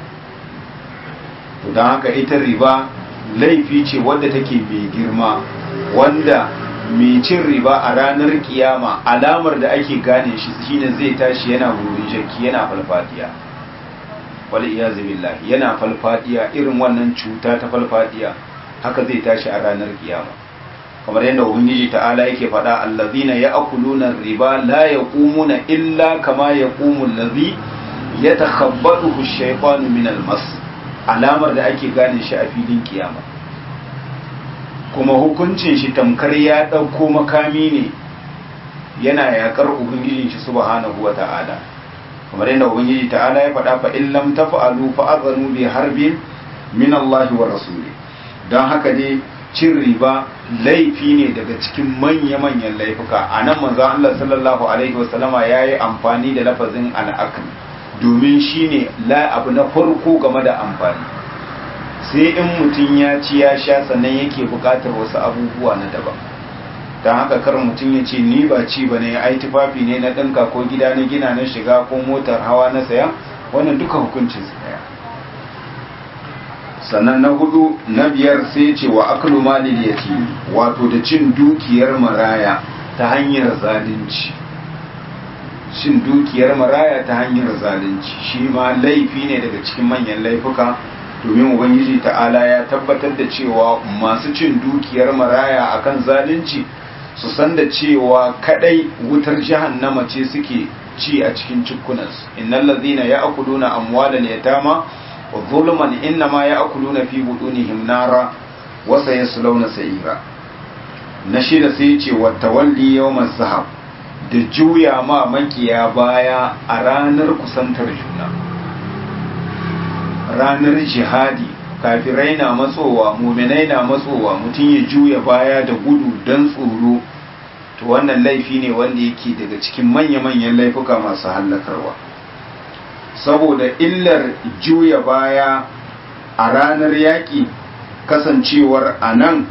to don haka ita riba laifi ce wadda take mai girma wanda mai cin riba a ranar kiyama alamar da ake gane shi shine zai tashi yana wurin jaki yana falfadiya wal iyazu billah yana falfadiya irin wannan cuta ta falfadiya haka zai tashi a ranar kiyama kamar yadda ubangiji ta'ala yake faɗa allazina ya'kuluna riba la yaqumuna illa kama yaqumu allazi yatakhabbathu ash-shaytanu min al-mas alamar da ake gane shi a filin kiyama kuma hukuncin shi tamkar ya ɗauko makami ne yana yaƙar ubangijin shi subhanahu wa ta'ala kamar yadda ubangiji ta'ala ya faɗa fa in lam taf'alu fa azanu bi harbin min Allah wa rasuli don haka dai cin riba laifi ne daga cikin manya-manyan laifuka a nan manzon Allah sallallahu alaihi wasallama ya yi amfani da lafazin al'akl domin shine la abu na farko game da amfani sai in mutum ya ci ya sha sannan yake bukatar wasu abubuwa na daban don haka kar mutum ya ce ni ba ci ba ne ai tufafi ne na ɗinka ko gida na gina na shiga ko motar hawa na saya wannan duka hukuncin su daya sannan na hudu na biyar sai ce wa aklu malil yatim wato da cin dukiyar maraya ta hanyar zalunci cin dukiyar maraya ta hanyar zalunci shi ma laifi ne daga cikin manyan laifuka domin ubangiji ta'ala ya tabbatar da cewa masu cin dukiyar maraya akan zalunci su san da cewa kadai wutar jahannama ce suke ci a cikin cikunansu innal ladhina ya'kuluna amwalal yatama wa zulman innama ya'kuluna fi budunihim nara wa sayaslawna sa'ira na shida sai ce wa tawalli yawmal zahab da juya ma makiya baya a ranar kusantar juna ranar jihadi kafirai na matsowa muminai na matsowa mutum ya juya baya da gudu don tsoro to wannan laifi ne wanda yake daga cikin manya-manyan laifuka masu hallakarwa saboda illar juya baya a ranar yaƙi kasancewar a nan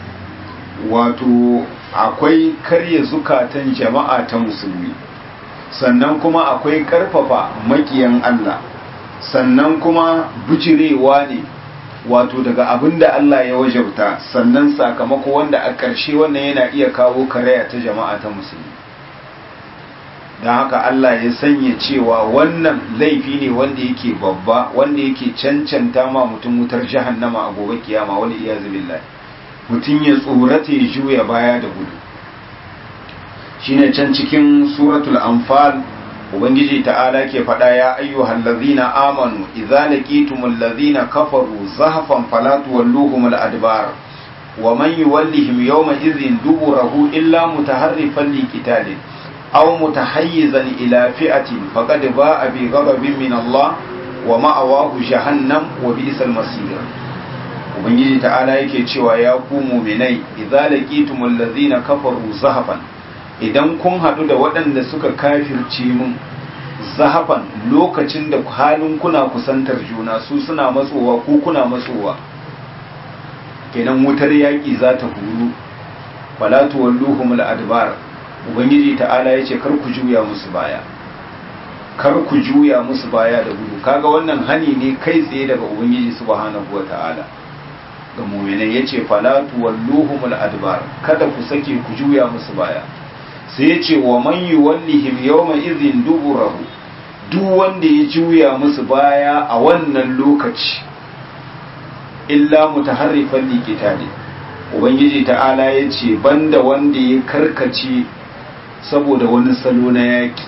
wato akwai karya zukatan jama'a ta musulmi sannan kuma akwai ƙarfafa makiyan Allah sannan kuma bijirewa ne wato daga abin da Allah ya wajabta sannan sakamako wanda a ƙarshe wannan yana iya kawo karaya ta jama'a ta musulmi don haka Allah ya sanya cewa wannan laifi ne wanda yake babba wanda yake cancanta ma mutum wutar jahannama a gobe kiyama wani iya zubillah mutum ya tsorata ya juya baya da gudu shine can cikin suratul anfal ubangiji ta'ala ke faɗa ya ayyuhal ladzina amanu idza laqitumul ladzina kafaru zahfan fala tuwalluhumul adbar wa man yuwallihim yawma idhin duburahu illa mutaharrifan liqitalin aw mutahayyizan ila fi'atin faqad ba'a bi ghadabin min Allah wa ma'awahu jahannam wa bi'sal masir ubangiji ta'ala yake cewa ya ku mu'minai idza laqitumul ladzina kafaru zahfan idan kun haɗu da waɗanda suka kafirce mun zahafan lokacin da halin kuna kusantar juna su suna matsowa ko kuna matsowa kenan wutar yaƙi za ta huru falatu walluhumul adbar ubangiji ta'ala ya ce kar ku juya musu baya kar ku juya musu baya da gudu kaga wannan hani ne kai tsaye daga ubangiji subhanahu wata'ala ga mu'minai yace falatu walluhumul adbar kada ku sake ku juya musu baya sai ya ce wa man yi wallihim yawma izin duburahu duk wanda ya juya musu baya a wannan lokaci illa mutaharrifan liqitali ubangiji ta'ala ya ce banda wanda ya karkace saboda wani salo na yaki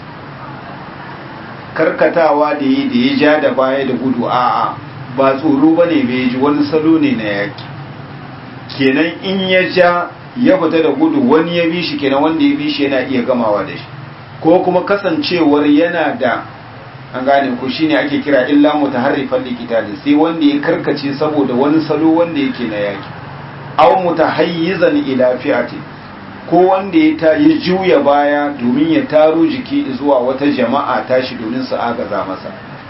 karkatawa da yi da ya ja da baya da gudu a'a ba tsoro bane bai ji wani salo ne na yaki kenan in ya ja ya fita da gudu wani ya bi shi kenan wanda ya bi shi yana iya gamawa da shi ko kuma kasancewar yana da an gane ko shine ake kira illa mutaharrifan liqitali sai wanda ya karkace saboda wani salo wanda yake na yaki aw mutahayyizan ila fi'ati ko wanda ya ta ya juya baya domin ya taro jiki zuwa wata jama'a tashi domin su agaza masa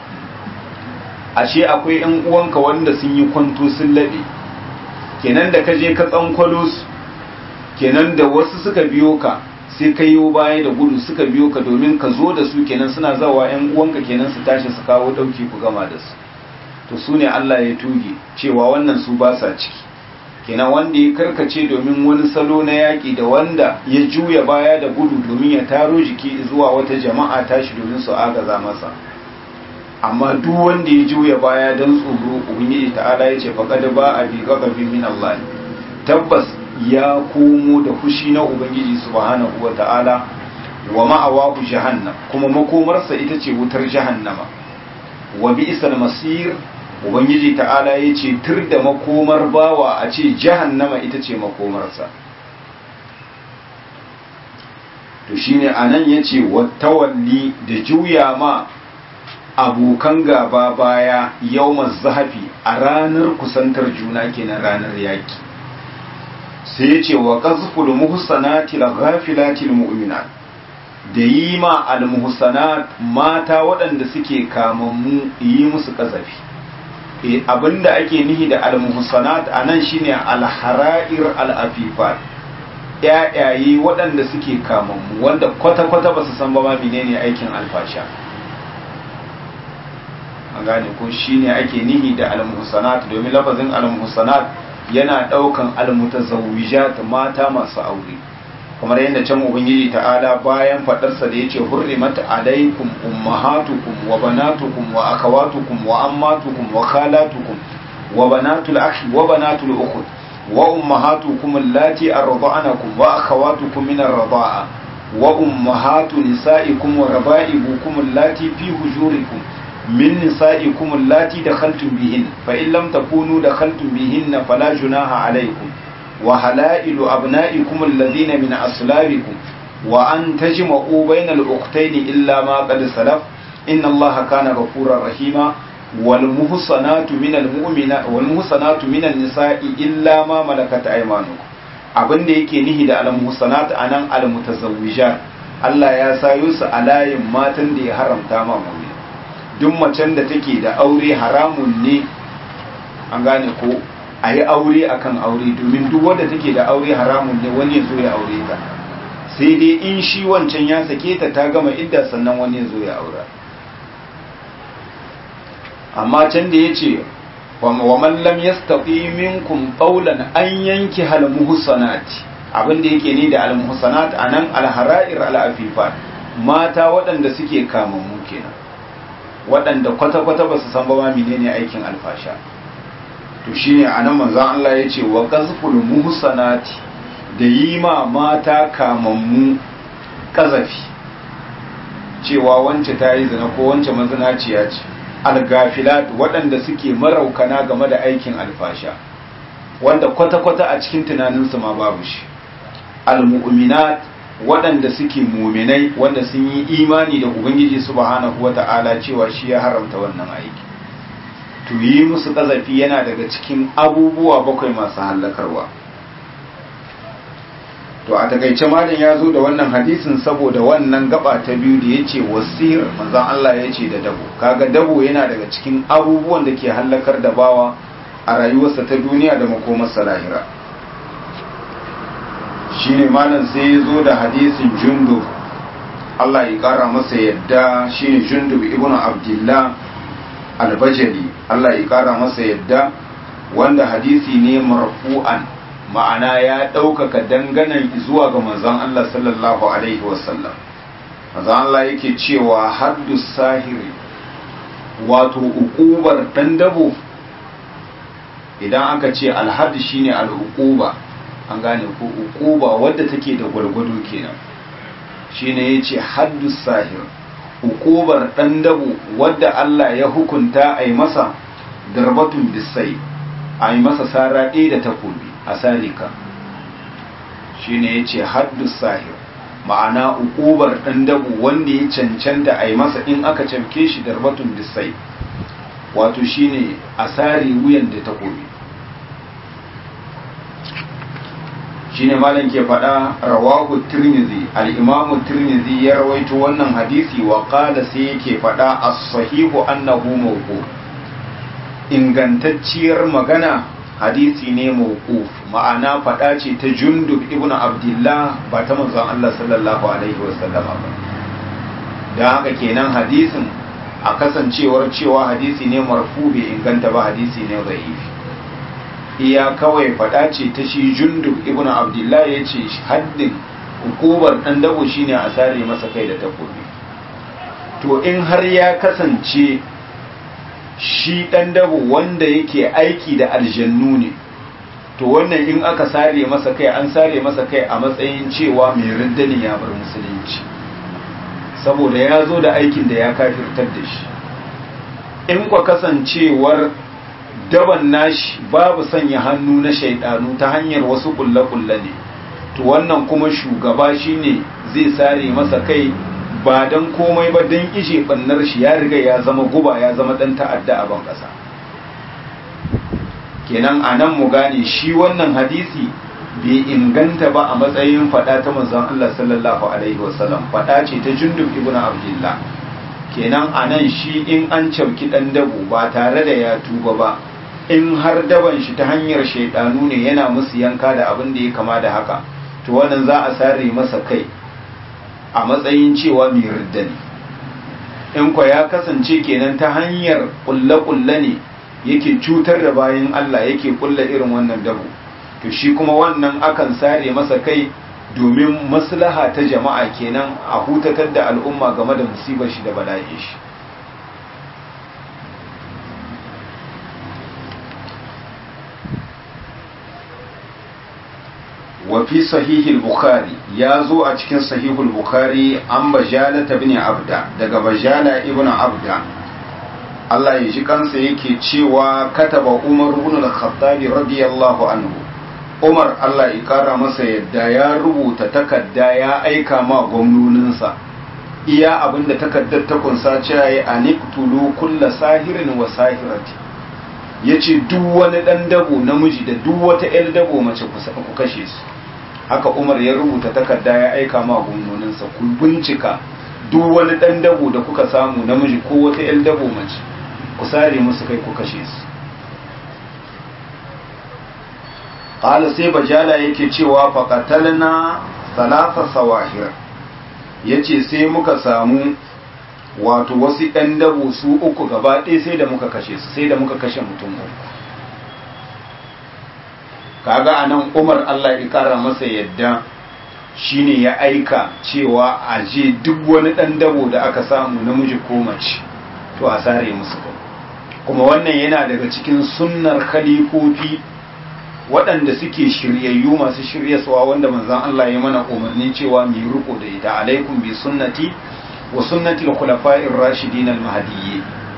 ashe akwai yan uwanka wanda sun yi kwanto sun labe kenan da ka je ka tsankwalo su kenan da wasu suka biyo ka sai ka yi baya da gudu suka biyo ka domin ka zo da su kenan suna zawa yan uwanka kenan su tashi su kawo dauki ku gama da su to su ne Allah ya tuge cewa wannan su ba sa ciki kenan wanda ya karkace domin wani salo na yaƙi da wanda ya juya baya da gudu domin ya taro jiki zuwa wata jama'a tashi domin su agaza masa amma duk wanda ya juya baya don tsoro ubangiji ta'ala ya ce faqad ba a bi ghadabin min Allah tabbas ya komo da fushi na ubangiji subhanahu ta'ala wa ma'awahu jahannam kuma makomarsa ita ce wutar jahannama wa bi'sal masir ubangiji ta'ala ya ce tur da makomar bawa a ce jahannama ita ce makomarsa to shine anan yace wattawalli da juya ma abokan gaba baya yawmaz zahafi a ranar kusantar juna kenan ranar yaki sai ya ce wa ƙazful muhsanati al-ghafilatil mu'minat da yi ma al-muhsanat mata waɗanda suke kamammu yi musu ƙazafi e abinda ake nihi da al-muhsanat anan shine al-hara'ir al-afifat ƴaƴaye waɗanda suke kamammu wanda kwata-kwata ba su san ba ma menene aikin alfasha an gane ko shine ake nihi da al-muhsanat domin lafazin al-muhsanat yana daukan almutazawwijat mata masu aure kamar yadda can ubangiji ta'ala bayan fadarsa da yace hurrimat alaikum ummahatukum wa banatukum wa akhawatukum wa ammatukum wa khalatukum wa banatul akhi wa banatul ukhti wa ummahatukum allati arda'anakum wa akhawatukum min ar-rida'a wa ummahatu nisa'ikum wa raba'ibukum allati fi hujurikum من نسائكم اللاتي دخلتم بهن فإن لم تكونوا دخلتم بهن فلا جناح عليكم وحلائل أبنائكم الذين من أصلابكم وأن تجمعوا بين الأختين إلا ما قد سلف إن الله كان غفورا رحيما والمحصنات من المؤمنات والمحصنات من النساء إلا ما ملكت أيمانكم abin da yake nihi da al-muhsanat anan al-mutazawwijat Allah ya sayo su a layin matan da ya haramta ma mu'min duk macen da take da aure haramun ne an gane ko a yi aure akan aure domin duk wadda take da aure haramun ne wani ya zo ya aure ta sai dai in shi wancan ya sake ta ta gama idda sannan wani ya zo ya aura amma can da ya ce wa man lam yastati minkum qawlan an yanki hal muhsanati abin da yake ni da al muhsanat anan al hara'ir al afifat mata waɗanda suke kamammu kenan waɗanda kwata-kwata ba su san ba ma menene aikin alfasha to shine anan manzon Allah ya ce wa qazful muhsanati da yi ma mata kamammu kazafi cewa wance ta yi zina ko wance mazinaciya ce algafilat waɗanda suke maraukana game da aikin alfasha wanda kwata-kwata a cikin tunaninsu ma babu shi almu'minat waɗanda suke muminai wanda sun yi imani da ubangiji subhanahu wata'ala cewa shi ya haramta wannan aiki to yi musu kazafi yana daga cikin abubuwa bakwai masu hallakarwa to a takaice malam ya zo da wannan hadisin saboda wannan gaba ta biyu da ya ce wasir manzan Allah ya ce da dabo kaga dabo yana daga cikin abubuwan da ke hallakar da bawa a rayuwarsa ta duniya da makomarsa lahira shine malam sai ya zo da hadisin jundub Allah ya kara masa yadda shine jundub ibn abdullah albajali Allah ya kara masa yadda wanda hadisi ne marfu'an ma'ana ya ɗaukaka danganan zuwa ga manzon Allah sallallahu alaihi wasallam manzon Allah yake cewa haddu sahiri wato uqubar dan dabo idan aka ce alhad shine al'uquba an gane ko uquba wadda take da gwargwado kenan shine yace haddu sahir uqubar dan dabo wadda Allah ya hukunta ai masa darbatun bisai ai masa sara ɗaya da takobi a sarika shine yace haddu sahir ma'ana uqubar dan dabo wanda ya cancanta ai masa in aka camke shi darbatun bisai wato shine asari wuyan da takobi shine malam ke faɗa rawahu tirmidhi al-imam tirmidhi ya rawaito wannan hadisi wa qala sai yake faɗa as-sahihu annahu mawquf ingantacciyar magana hadisi ne mawquf ma'ana faɗa ce ta jundub ibn abdullah ba ta manzon Allah sallallahu alaihi wasallama ba dan haka kenan hadisin a kasancewar cewa hadisi ne marfu bai inganta ba hadisi ne dhaifi iya kawai faɗa ce ta shi jundub ibn abdullah ya ce haddin hukumar ɗan dabo shine a sare masa kai da takobi to in har ya kasance shi ɗan dabo wanda yake aiki da aljannu ne to wannan in aka sare masa kai an sare masa kai a matsayin cewa mai riddani ya bar musulunci saboda ya zo da aikin da ya kafirtar da shi in kwa kasancewar daban nashi babu sanya hannu na shaidanu ta hanyar wasu kulle-kulle ne to wannan kuma shugaba shine zai sare masa kai ba don komai ba don ishe bannar shi ya riga ya zama guba ya zama dan ta'adda a ban kasa kenan a nan mu gane shi wannan hadisi bai inganta ba a matsayin fada ta manzon Allah sallallahu alaihi wasallam fada ce ta jundub ibnu abdullah kenan a nan shi in an cauki dan dabo ba tare da ya tuba ba in har daban shi ta hanyar shaidanu ne yana musu yanka da abin da ya kama da haka to wannan za a sare masa kai a matsayin cewa mai ridda ne in kwa ya kasance kenan ta hanyar kulle-kulle ne yake cutar da bayan Allah yake kulle irin wannan dabo to shi kuma wannan akan sare masa kai domin maslaha ta jama'a kenan a hutatar da al'umma game da musibar shi da bala'in shi وفي صحيح البخاري يا زو a cikin sahihul bukhari an bajala ibn abda daga bajala ibn abda Allah ya ji kansa yake cewa kataba Umar ibn al-Khattab radiyallahu anhu Umar Allah ya kara masa yadda ya rubuta takarda ya aika ma gwamnoninsa iya abinda takaddar ta kunsa cewa ya aniktulu kulla sahirin wa sahirati yace duk wani dan dabo namiji da duk wata el dabo mace ku kashe su haka Umar ya rubuta takarda ya aika ma gwamnoninsa ku bincika duk wani dan dabo da kuka samu namiji ko wata el dabo mace ku sare musu kai ku kashe su qala sai bajala yake cewa faqatalna salasa sawahir yace sai muka samu wato wasu ɗan dabo su uku gaba ɗaya sai da muka kashe su sai da muka kashe mutum uku kaga anan Umar Allah ya kara masa yadda shine ya aika cewa a je duk wani ɗan dabo da aka samu namiji ko mace to a sare musu kai kuma wannan yana daga cikin sunnar khalifofi waɗanda suke shiryayyu masu shiryaswa wanda manzon Allah ya mana umarni cewa mu yi riko da ita alaikum bi sunnati wa sunnati al-khulafa'ir rashidin al-mahdiyyin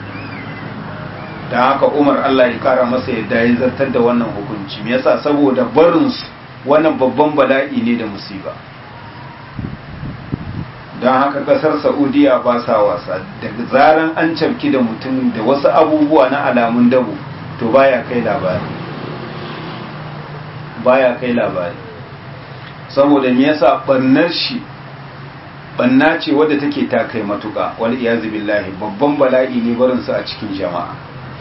da haka Umar Allah ya kara masa yadda ya zartar da wannan hukunci me yasa saboda barin su wannan babban bala'i ne da musiba don haka kasar saudiya ba sa wasa daga zaran an cafki da mutum da wasu abubuwa na alamun dabo to baya kai labari baya kai labari saboda me yasa barnar shi banna ce wadda take ta kai matuka wal iyazu billahi babban bala'i ne barin su a cikin jama'a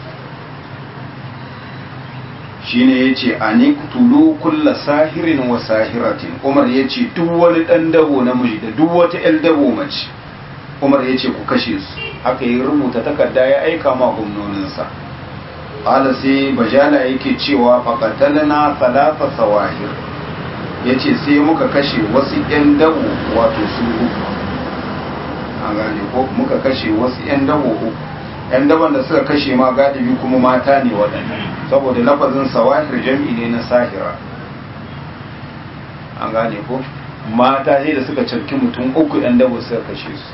shine yace aniqtulu kulla sahirin wa sahiratin Umar yace duk wani dan dabo namiji da duk wata el dabo mace Umar yace ku kashe su haka ya rubuta takarda ya aika ma gwamnoninsa qala sai bajala yake cewa faqatalna thalatha sawahir yace sai muka kashe wasu yan dabo wato su uku an gane ko muka kashe wasu yan dabo uku yan daban da suka kashe ma galibi kuma mata ne waɗannan saboda lafazin sawahir jam'i ne na sahira an gane ko mata ne da suka carki mutum uku yan dabo suka kashe su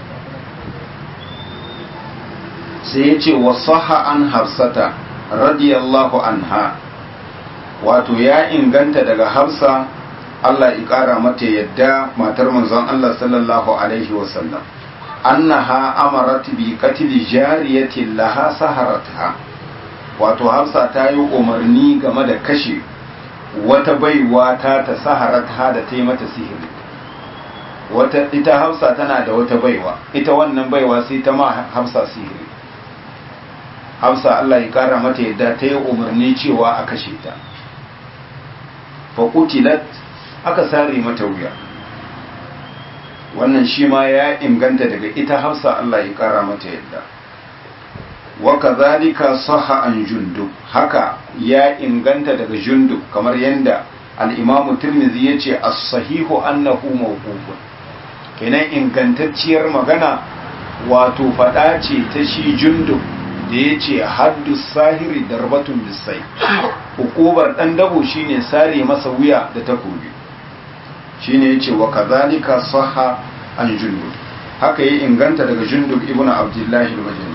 sai ya ce wasaha an hafsata radiyallahu anha wato ya inganta daga hafsa Allah ya ƙara mata yadda matar manzon Allah sallallahu alaihi wasallam annaha amarat bi qatli jariyatin laha saharatha wato Hafsa ta yi umarni game da kashe wata baiwa ta ta saharatha da ta yi mata sihiri wata ita Hafsa tana da wata baiwa ita wannan baiwa sai ta ma Hafsa sihiri Hafsa Allah ya kara mata yadda ta yi umarni cewa a kashe ta fa qutilat aka sare mata wuya wannan shi ma ya inganta daga ita hafsa Allah ya kara mata yadda wa kadhalika sahha an jundub haka ya inganta daga jundub kamar yanda al-imam tirmidhi yace as-sahihu annahu mawqufun kenan ingantacciyar magana wato fada ce ta shi jundub da yace haddu sahiri darbatun bisai hukubar dan dabo shine sare masa wuya da takobi shine yace wa kadhalika sahha an jundub haka yi inganta daga jundub ibn abdullah al-bajali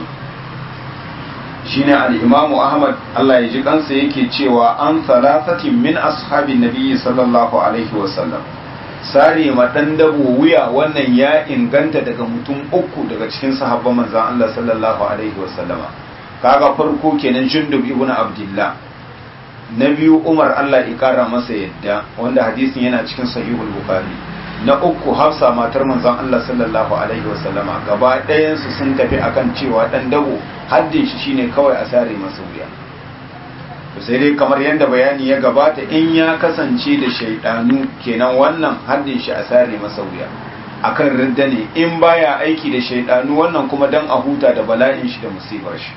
shine al-imamu ahmad Allah ya ji kansa yake cewa an thalathatin min ashabin nabiyyi sallallahu alaihi wa sallam sare ma dan dabo wuya wannan ya inganta daga mutum uku daga cikin sahabban manzon Allah sallallahu alaihi wa sallama kaga farko kenan jundub ibn abdullah na biyu umar allah ikara masa yadda wanda hadisin yana cikin sahihul bukhari na uku hafsa matar manzon allah sallallahu alaihi wasallama gaba ɗayansu sun tafi akan cewa ɗan dabo haddin shi shine kawai a sare masa wuya to sai dai kamar yadda bayani ya gabata in ya kasance da shaidanu kenan wannan haddin shi a sare masa wuya akan ridda ne in baya aiki da shaidanu wannan kuma dan a huta da bala'in shi da musibar shi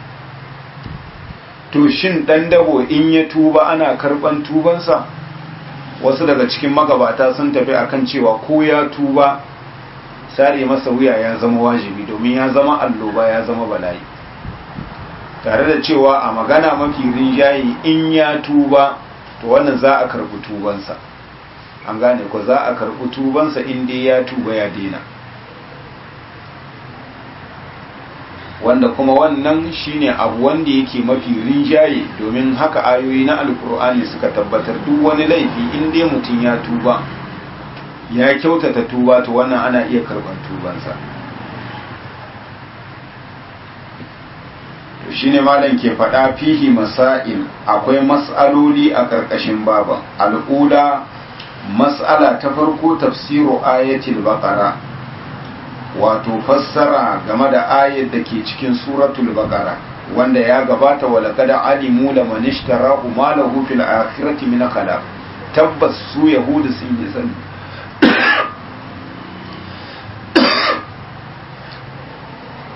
to shin ɗan dabo in ya tuba ana karɓan tubansa wasu daga cikin magabata sun tafi akan cewa ko ya tuba sare masa wuya ya zama wajibi domin ya zama alloba ya zama bala'i tare da cewa a magana mafi rinjaye in ya tuba to wannan za a karɓi tubansa an gane ko za a karɓi tubansa in dai ya tuba ya daina wanda kuma wannan shine abu wanda yake mafi rinjaye domin haka ayoyi na alkur'ani suka tabbatar duk wani laifi in dai mutum ya tuba ya kyautata tuba to wannan ana iya karban tubansa to shine malam ke faɗa fihi masail akwai mas'aloli a ƙarƙashin baban al'ula mas'ala ta farko tafsiru ayatul baqara wato fassara game da ayar da ke cikin suratul baqara wanda ya gabata wa laqad alimu laman ishtarahu ma lahu fil akhirati min khalaq tabbas su yahudu sun yi sani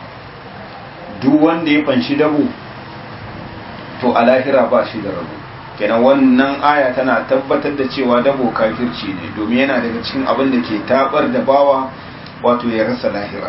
duk wanda ya fanshi dabo to a lahira ba shi da rabo kenan wannan aya tana tabbatar da cewa dabo kafirci ne domin yana daga cikin abin da ke tabar da bawa wato ya rasa lahira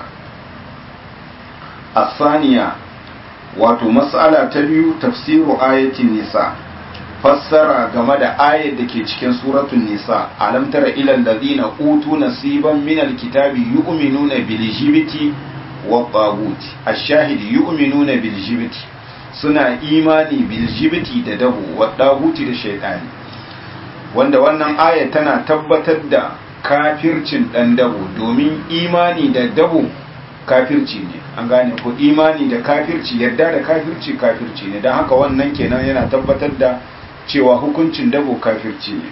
asaniya wato mas'ala ta biyu tafsiru ayatin nisa fassara game da ayar da ke cikin suratul nisa alam tara ilal ladina utu nasiban min alkitabi yu'minuna bil jibti wa tagut ash-shahid yu'minuna bil jibti suna imani bil jibti da dabu wa taguti da shaytani wanda wannan aya tana tabbatar da kafircin dan dabo domin imani da dabo kafirci ne an gane ko imani da kafirci yarda da kafirci kafirci ne don haka wannan kenan yana tabbatar da cewa hukuncin dabo kafirci ne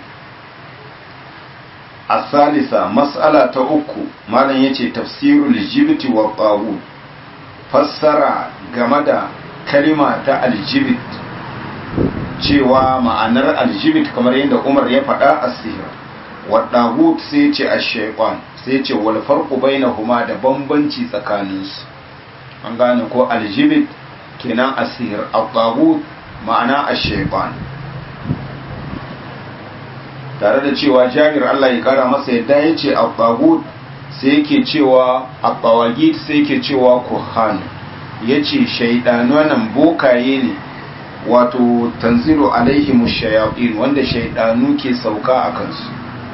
a salisa mas'ala ta uku malam ya ce tafsirul jibiti wa ƙawu fassara game da kalima ta aljibit cewa ma'anar aljibit kamar yadda umar ya faɗa a sihir wa ɗagut sai ce a shaikon sai ce wal farqu bainahuma da bambanci tsakaninsu an gane ko aljibit kenan asir at-taghut ma'ana ash-shaytan tare da cewa Jabir Allah ya kara masa yadda yace at-taghut sai yake cewa at-tawagit sai yake cewa kuhan yace shaydanu nan bokaye ne wato tanzilu alaihim ash-shayatin wanda shaydanu ke sauka akan su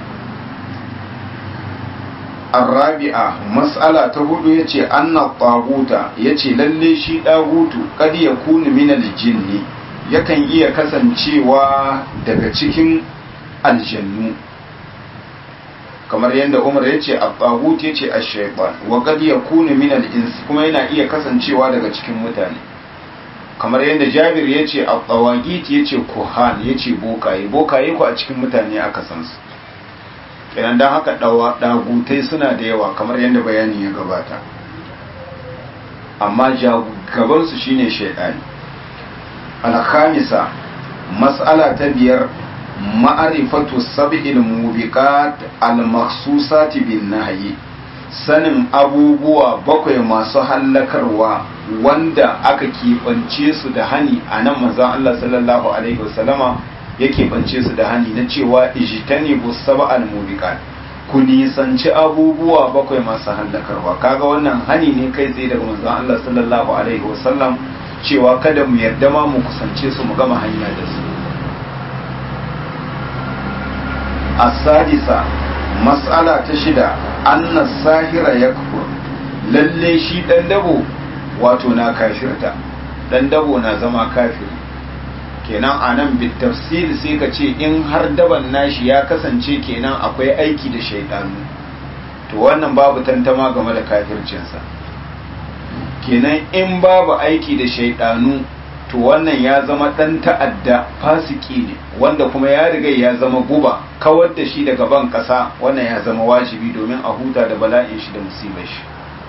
الرابعة مسألة تقول يتي أن الطاغوت يتي للي شي طاغوت قد يكون من الجن yakan iya kasancewa daga cikin aljannu kamar yadda umar ya ce al-taghut ya ce ash-shaytan wa qad yakunu min al-ins kuma yana iya kasancewa daga cikin mutane kamar yadda jabir ya ce al-tawagit ya ce kuhan ya ce bokaye bokaye ko a cikin mutane aka san su kenan don haka ɗagutai suna da yawa kamar yadda bayani ya gabata amma gabansu shine shaidani alhamisa mas'ala ta biyar ma'arifatu sab'il mubiqat al-makhsusati bin nahyi sanin abubuwa bakwai masu hallakarwa wanda aka keɓance su da hani a nan manzon Allah sallallahu alaihi wasallama yake bance su da hani na cewa ijtani bu sab'al mubiqat ku nisanci abubuwa bakwai masu hallakarwa kaga wannan hani ne kai tsaye daga manzon Allah sallallahu alaihi wasallam cewa kada mu yarda ma mu kusance su mu gama hanya da su as-sadisa mas'ala ta shida anna sahira yakfur lalle shi dan dabo wato na kafirta dan dabo na zama kafiri kenan a nan bitafsir sai ka ce in har daban nashi ya kasance kenan akwai aiki da shaidanu to wannan babu tantama game da kafircinsa kenan in babu aiki da shaidanu to wannan ya zama dan ta'adda fasiki ne wanda kuma ya riga ya zama guba kawar da shi daga ban kasa wannan ya zama wajibi domin a huta da bala'in shi da musibar shi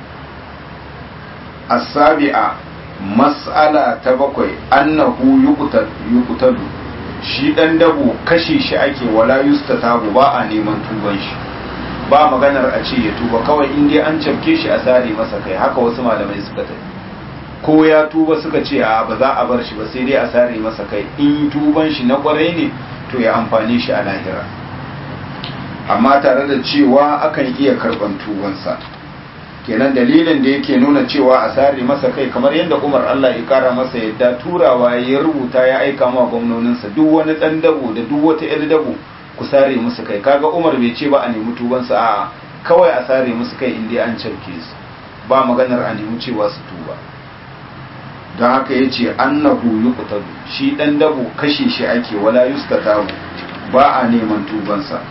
as-sabi'a mas'ala ta bakwai annahu yuqtalu shi dan dabo kashe shi ake wala yustatabu ba a neman tuban shi ba maganar a ce ya tuba kawai in dai an cafke shi a sare masa kai haka wasu malamai suka tafi ko ya tuba suka ce a ba za a bar shi ba sai dai a sare masa kai in tuban shi na kwarai ne to ya amfane shi a lahira amma tare da cewa akan iya karban tubansa kenan dalilin da yake nuna cewa a sare masa kai kamar yadda Umar Allah ya kara masa yadda turawa ya rubuta ya aika ma gwamnoninsa duk wani dan dabo da duk wata yar dabo ku sare musu kai kaga Umar bai ce ba a nemi tubansa a kawai a sare musu kai inda an cauke su ba maganar a nemi cewa su tuba don haka ya ce annahu yuqtadu shi dan dabo kashe shi ake wala yustatabu ba a neman tubansa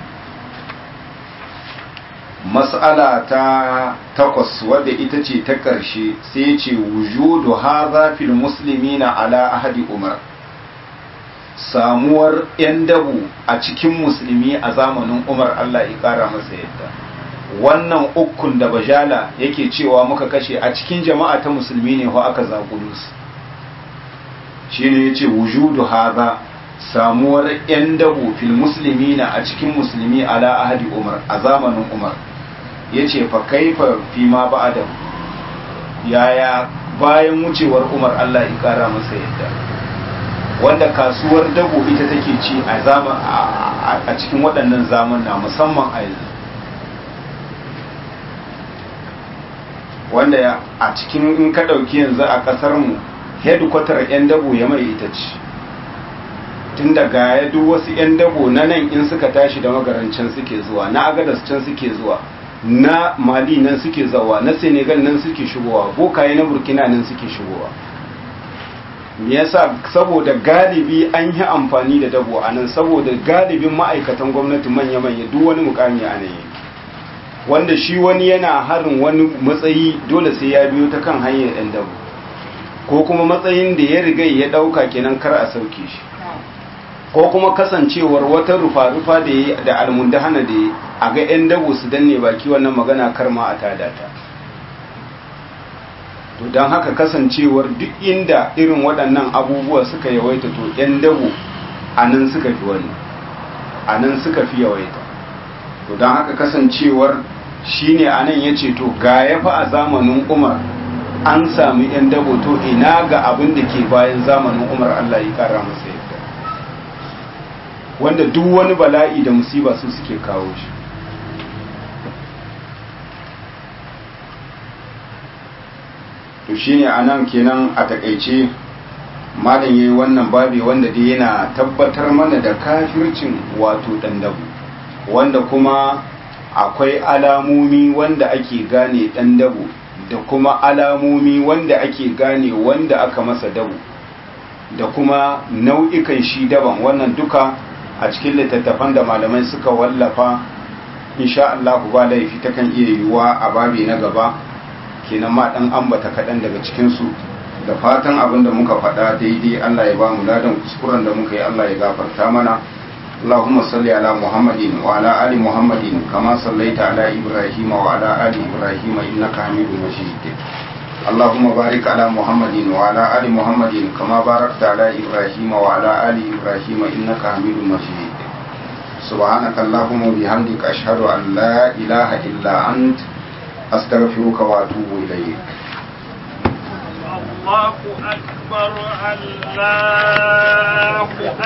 mas'ala ta takwas wadda ita ce ta ƙarshe sai ce wujudu hadha fil muslimina ala ahadi umar samuwar yan dabu a cikin musulmi a zamanin umar Allah ya ƙara masa yadda wannan ukun da bajala yake cewa muka kashe a cikin jama'a ta musulmi ne ko aka zaƙulu su shine yace wujudu hadha samuwar yan dabu fil muslimina a cikin musulmi ala ahadi umar a zamanin umar ya ce fa kaifa fi ma ba'da yaya bayan wucewar umar Allah ya kara masa yadda wanda kasuwar dabo ita take ci a zaman a cikin waɗannan zamana musamman a yanzu wanda a cikin in ka ɗauki yanzu a ƙasar mu headquarter 'yan dabo ya mai ita ce tun daga ya duk wasu 'yan dabo na nan in suka tashi da magarancin suke zuwa na agadas can suke zuwa na mali nan suke zawa na senegal nan suke shigowa bokaye na burkina nan suke shigowa me yasa saboda galibi an yi amfani da dabo a nan saboda galibin ma'aikatan gwamnati manya-manya duk wani mukami a nan wanda shi wani yana harin wani matsayi dole sai ya biyo ta kan hanyar ɗan dabo ko kuma matsayin da ya riga ya ɗauka kenan kar a sauke shi ko kuma kasancewar wata rufa-rufa da ya da almundahana da ya a ga 'yan dabo su danne baki wannan magana karma a tada ta to don haka kasancewar duk inda irin waɗannan abubuwa suka yawaita to 'yan dabo a nan suka fi wani a nan suka fi yawaita to don haka kasancewar shi ne a nan ya ce to ga ya fa a zamanin umar an sami 'yan dabo to ina ga abin da ke bayan zamanin umar allah ya kara masa yadda wanda duk wani bala'i da musiba su suke kawo shi to shine anan kenan a takaice malam yayi wannan babi wanda dai yana tabbatar mana da kafircin wato dandabu wanda kuma akwai alamomi wanda ake gane dandabu da kuma alamomi wanda ake gane wanda aka masa dabu da kuma nau'ikan shi daban wannan duka a cikin littattafan da malamai suka wallafa insha Allah ba laifi ta kan iya yiwuwa a babi na gaba kenan ma dan ambata kaɗan daga cikinsu da fatan abin da muka faɗa daidai Allah ya ba mu ladan kuskuren da muka yi Allah ya gafarta mana اللهم صل على محمد وعلى آل محمد كما صليت على إبراهيم وعلى آل إبراهيم إنك حميد مجيد اللهم بارك على محمد وعلى آل محمد كما باركت على إبراهيم وعلى آل إبراهيم إنك حميد مجيد سبحانك اللهم وبحمدك أشهد أن لا إله إلا أنت أستغفرك وأتوب إليك الله أكبر الله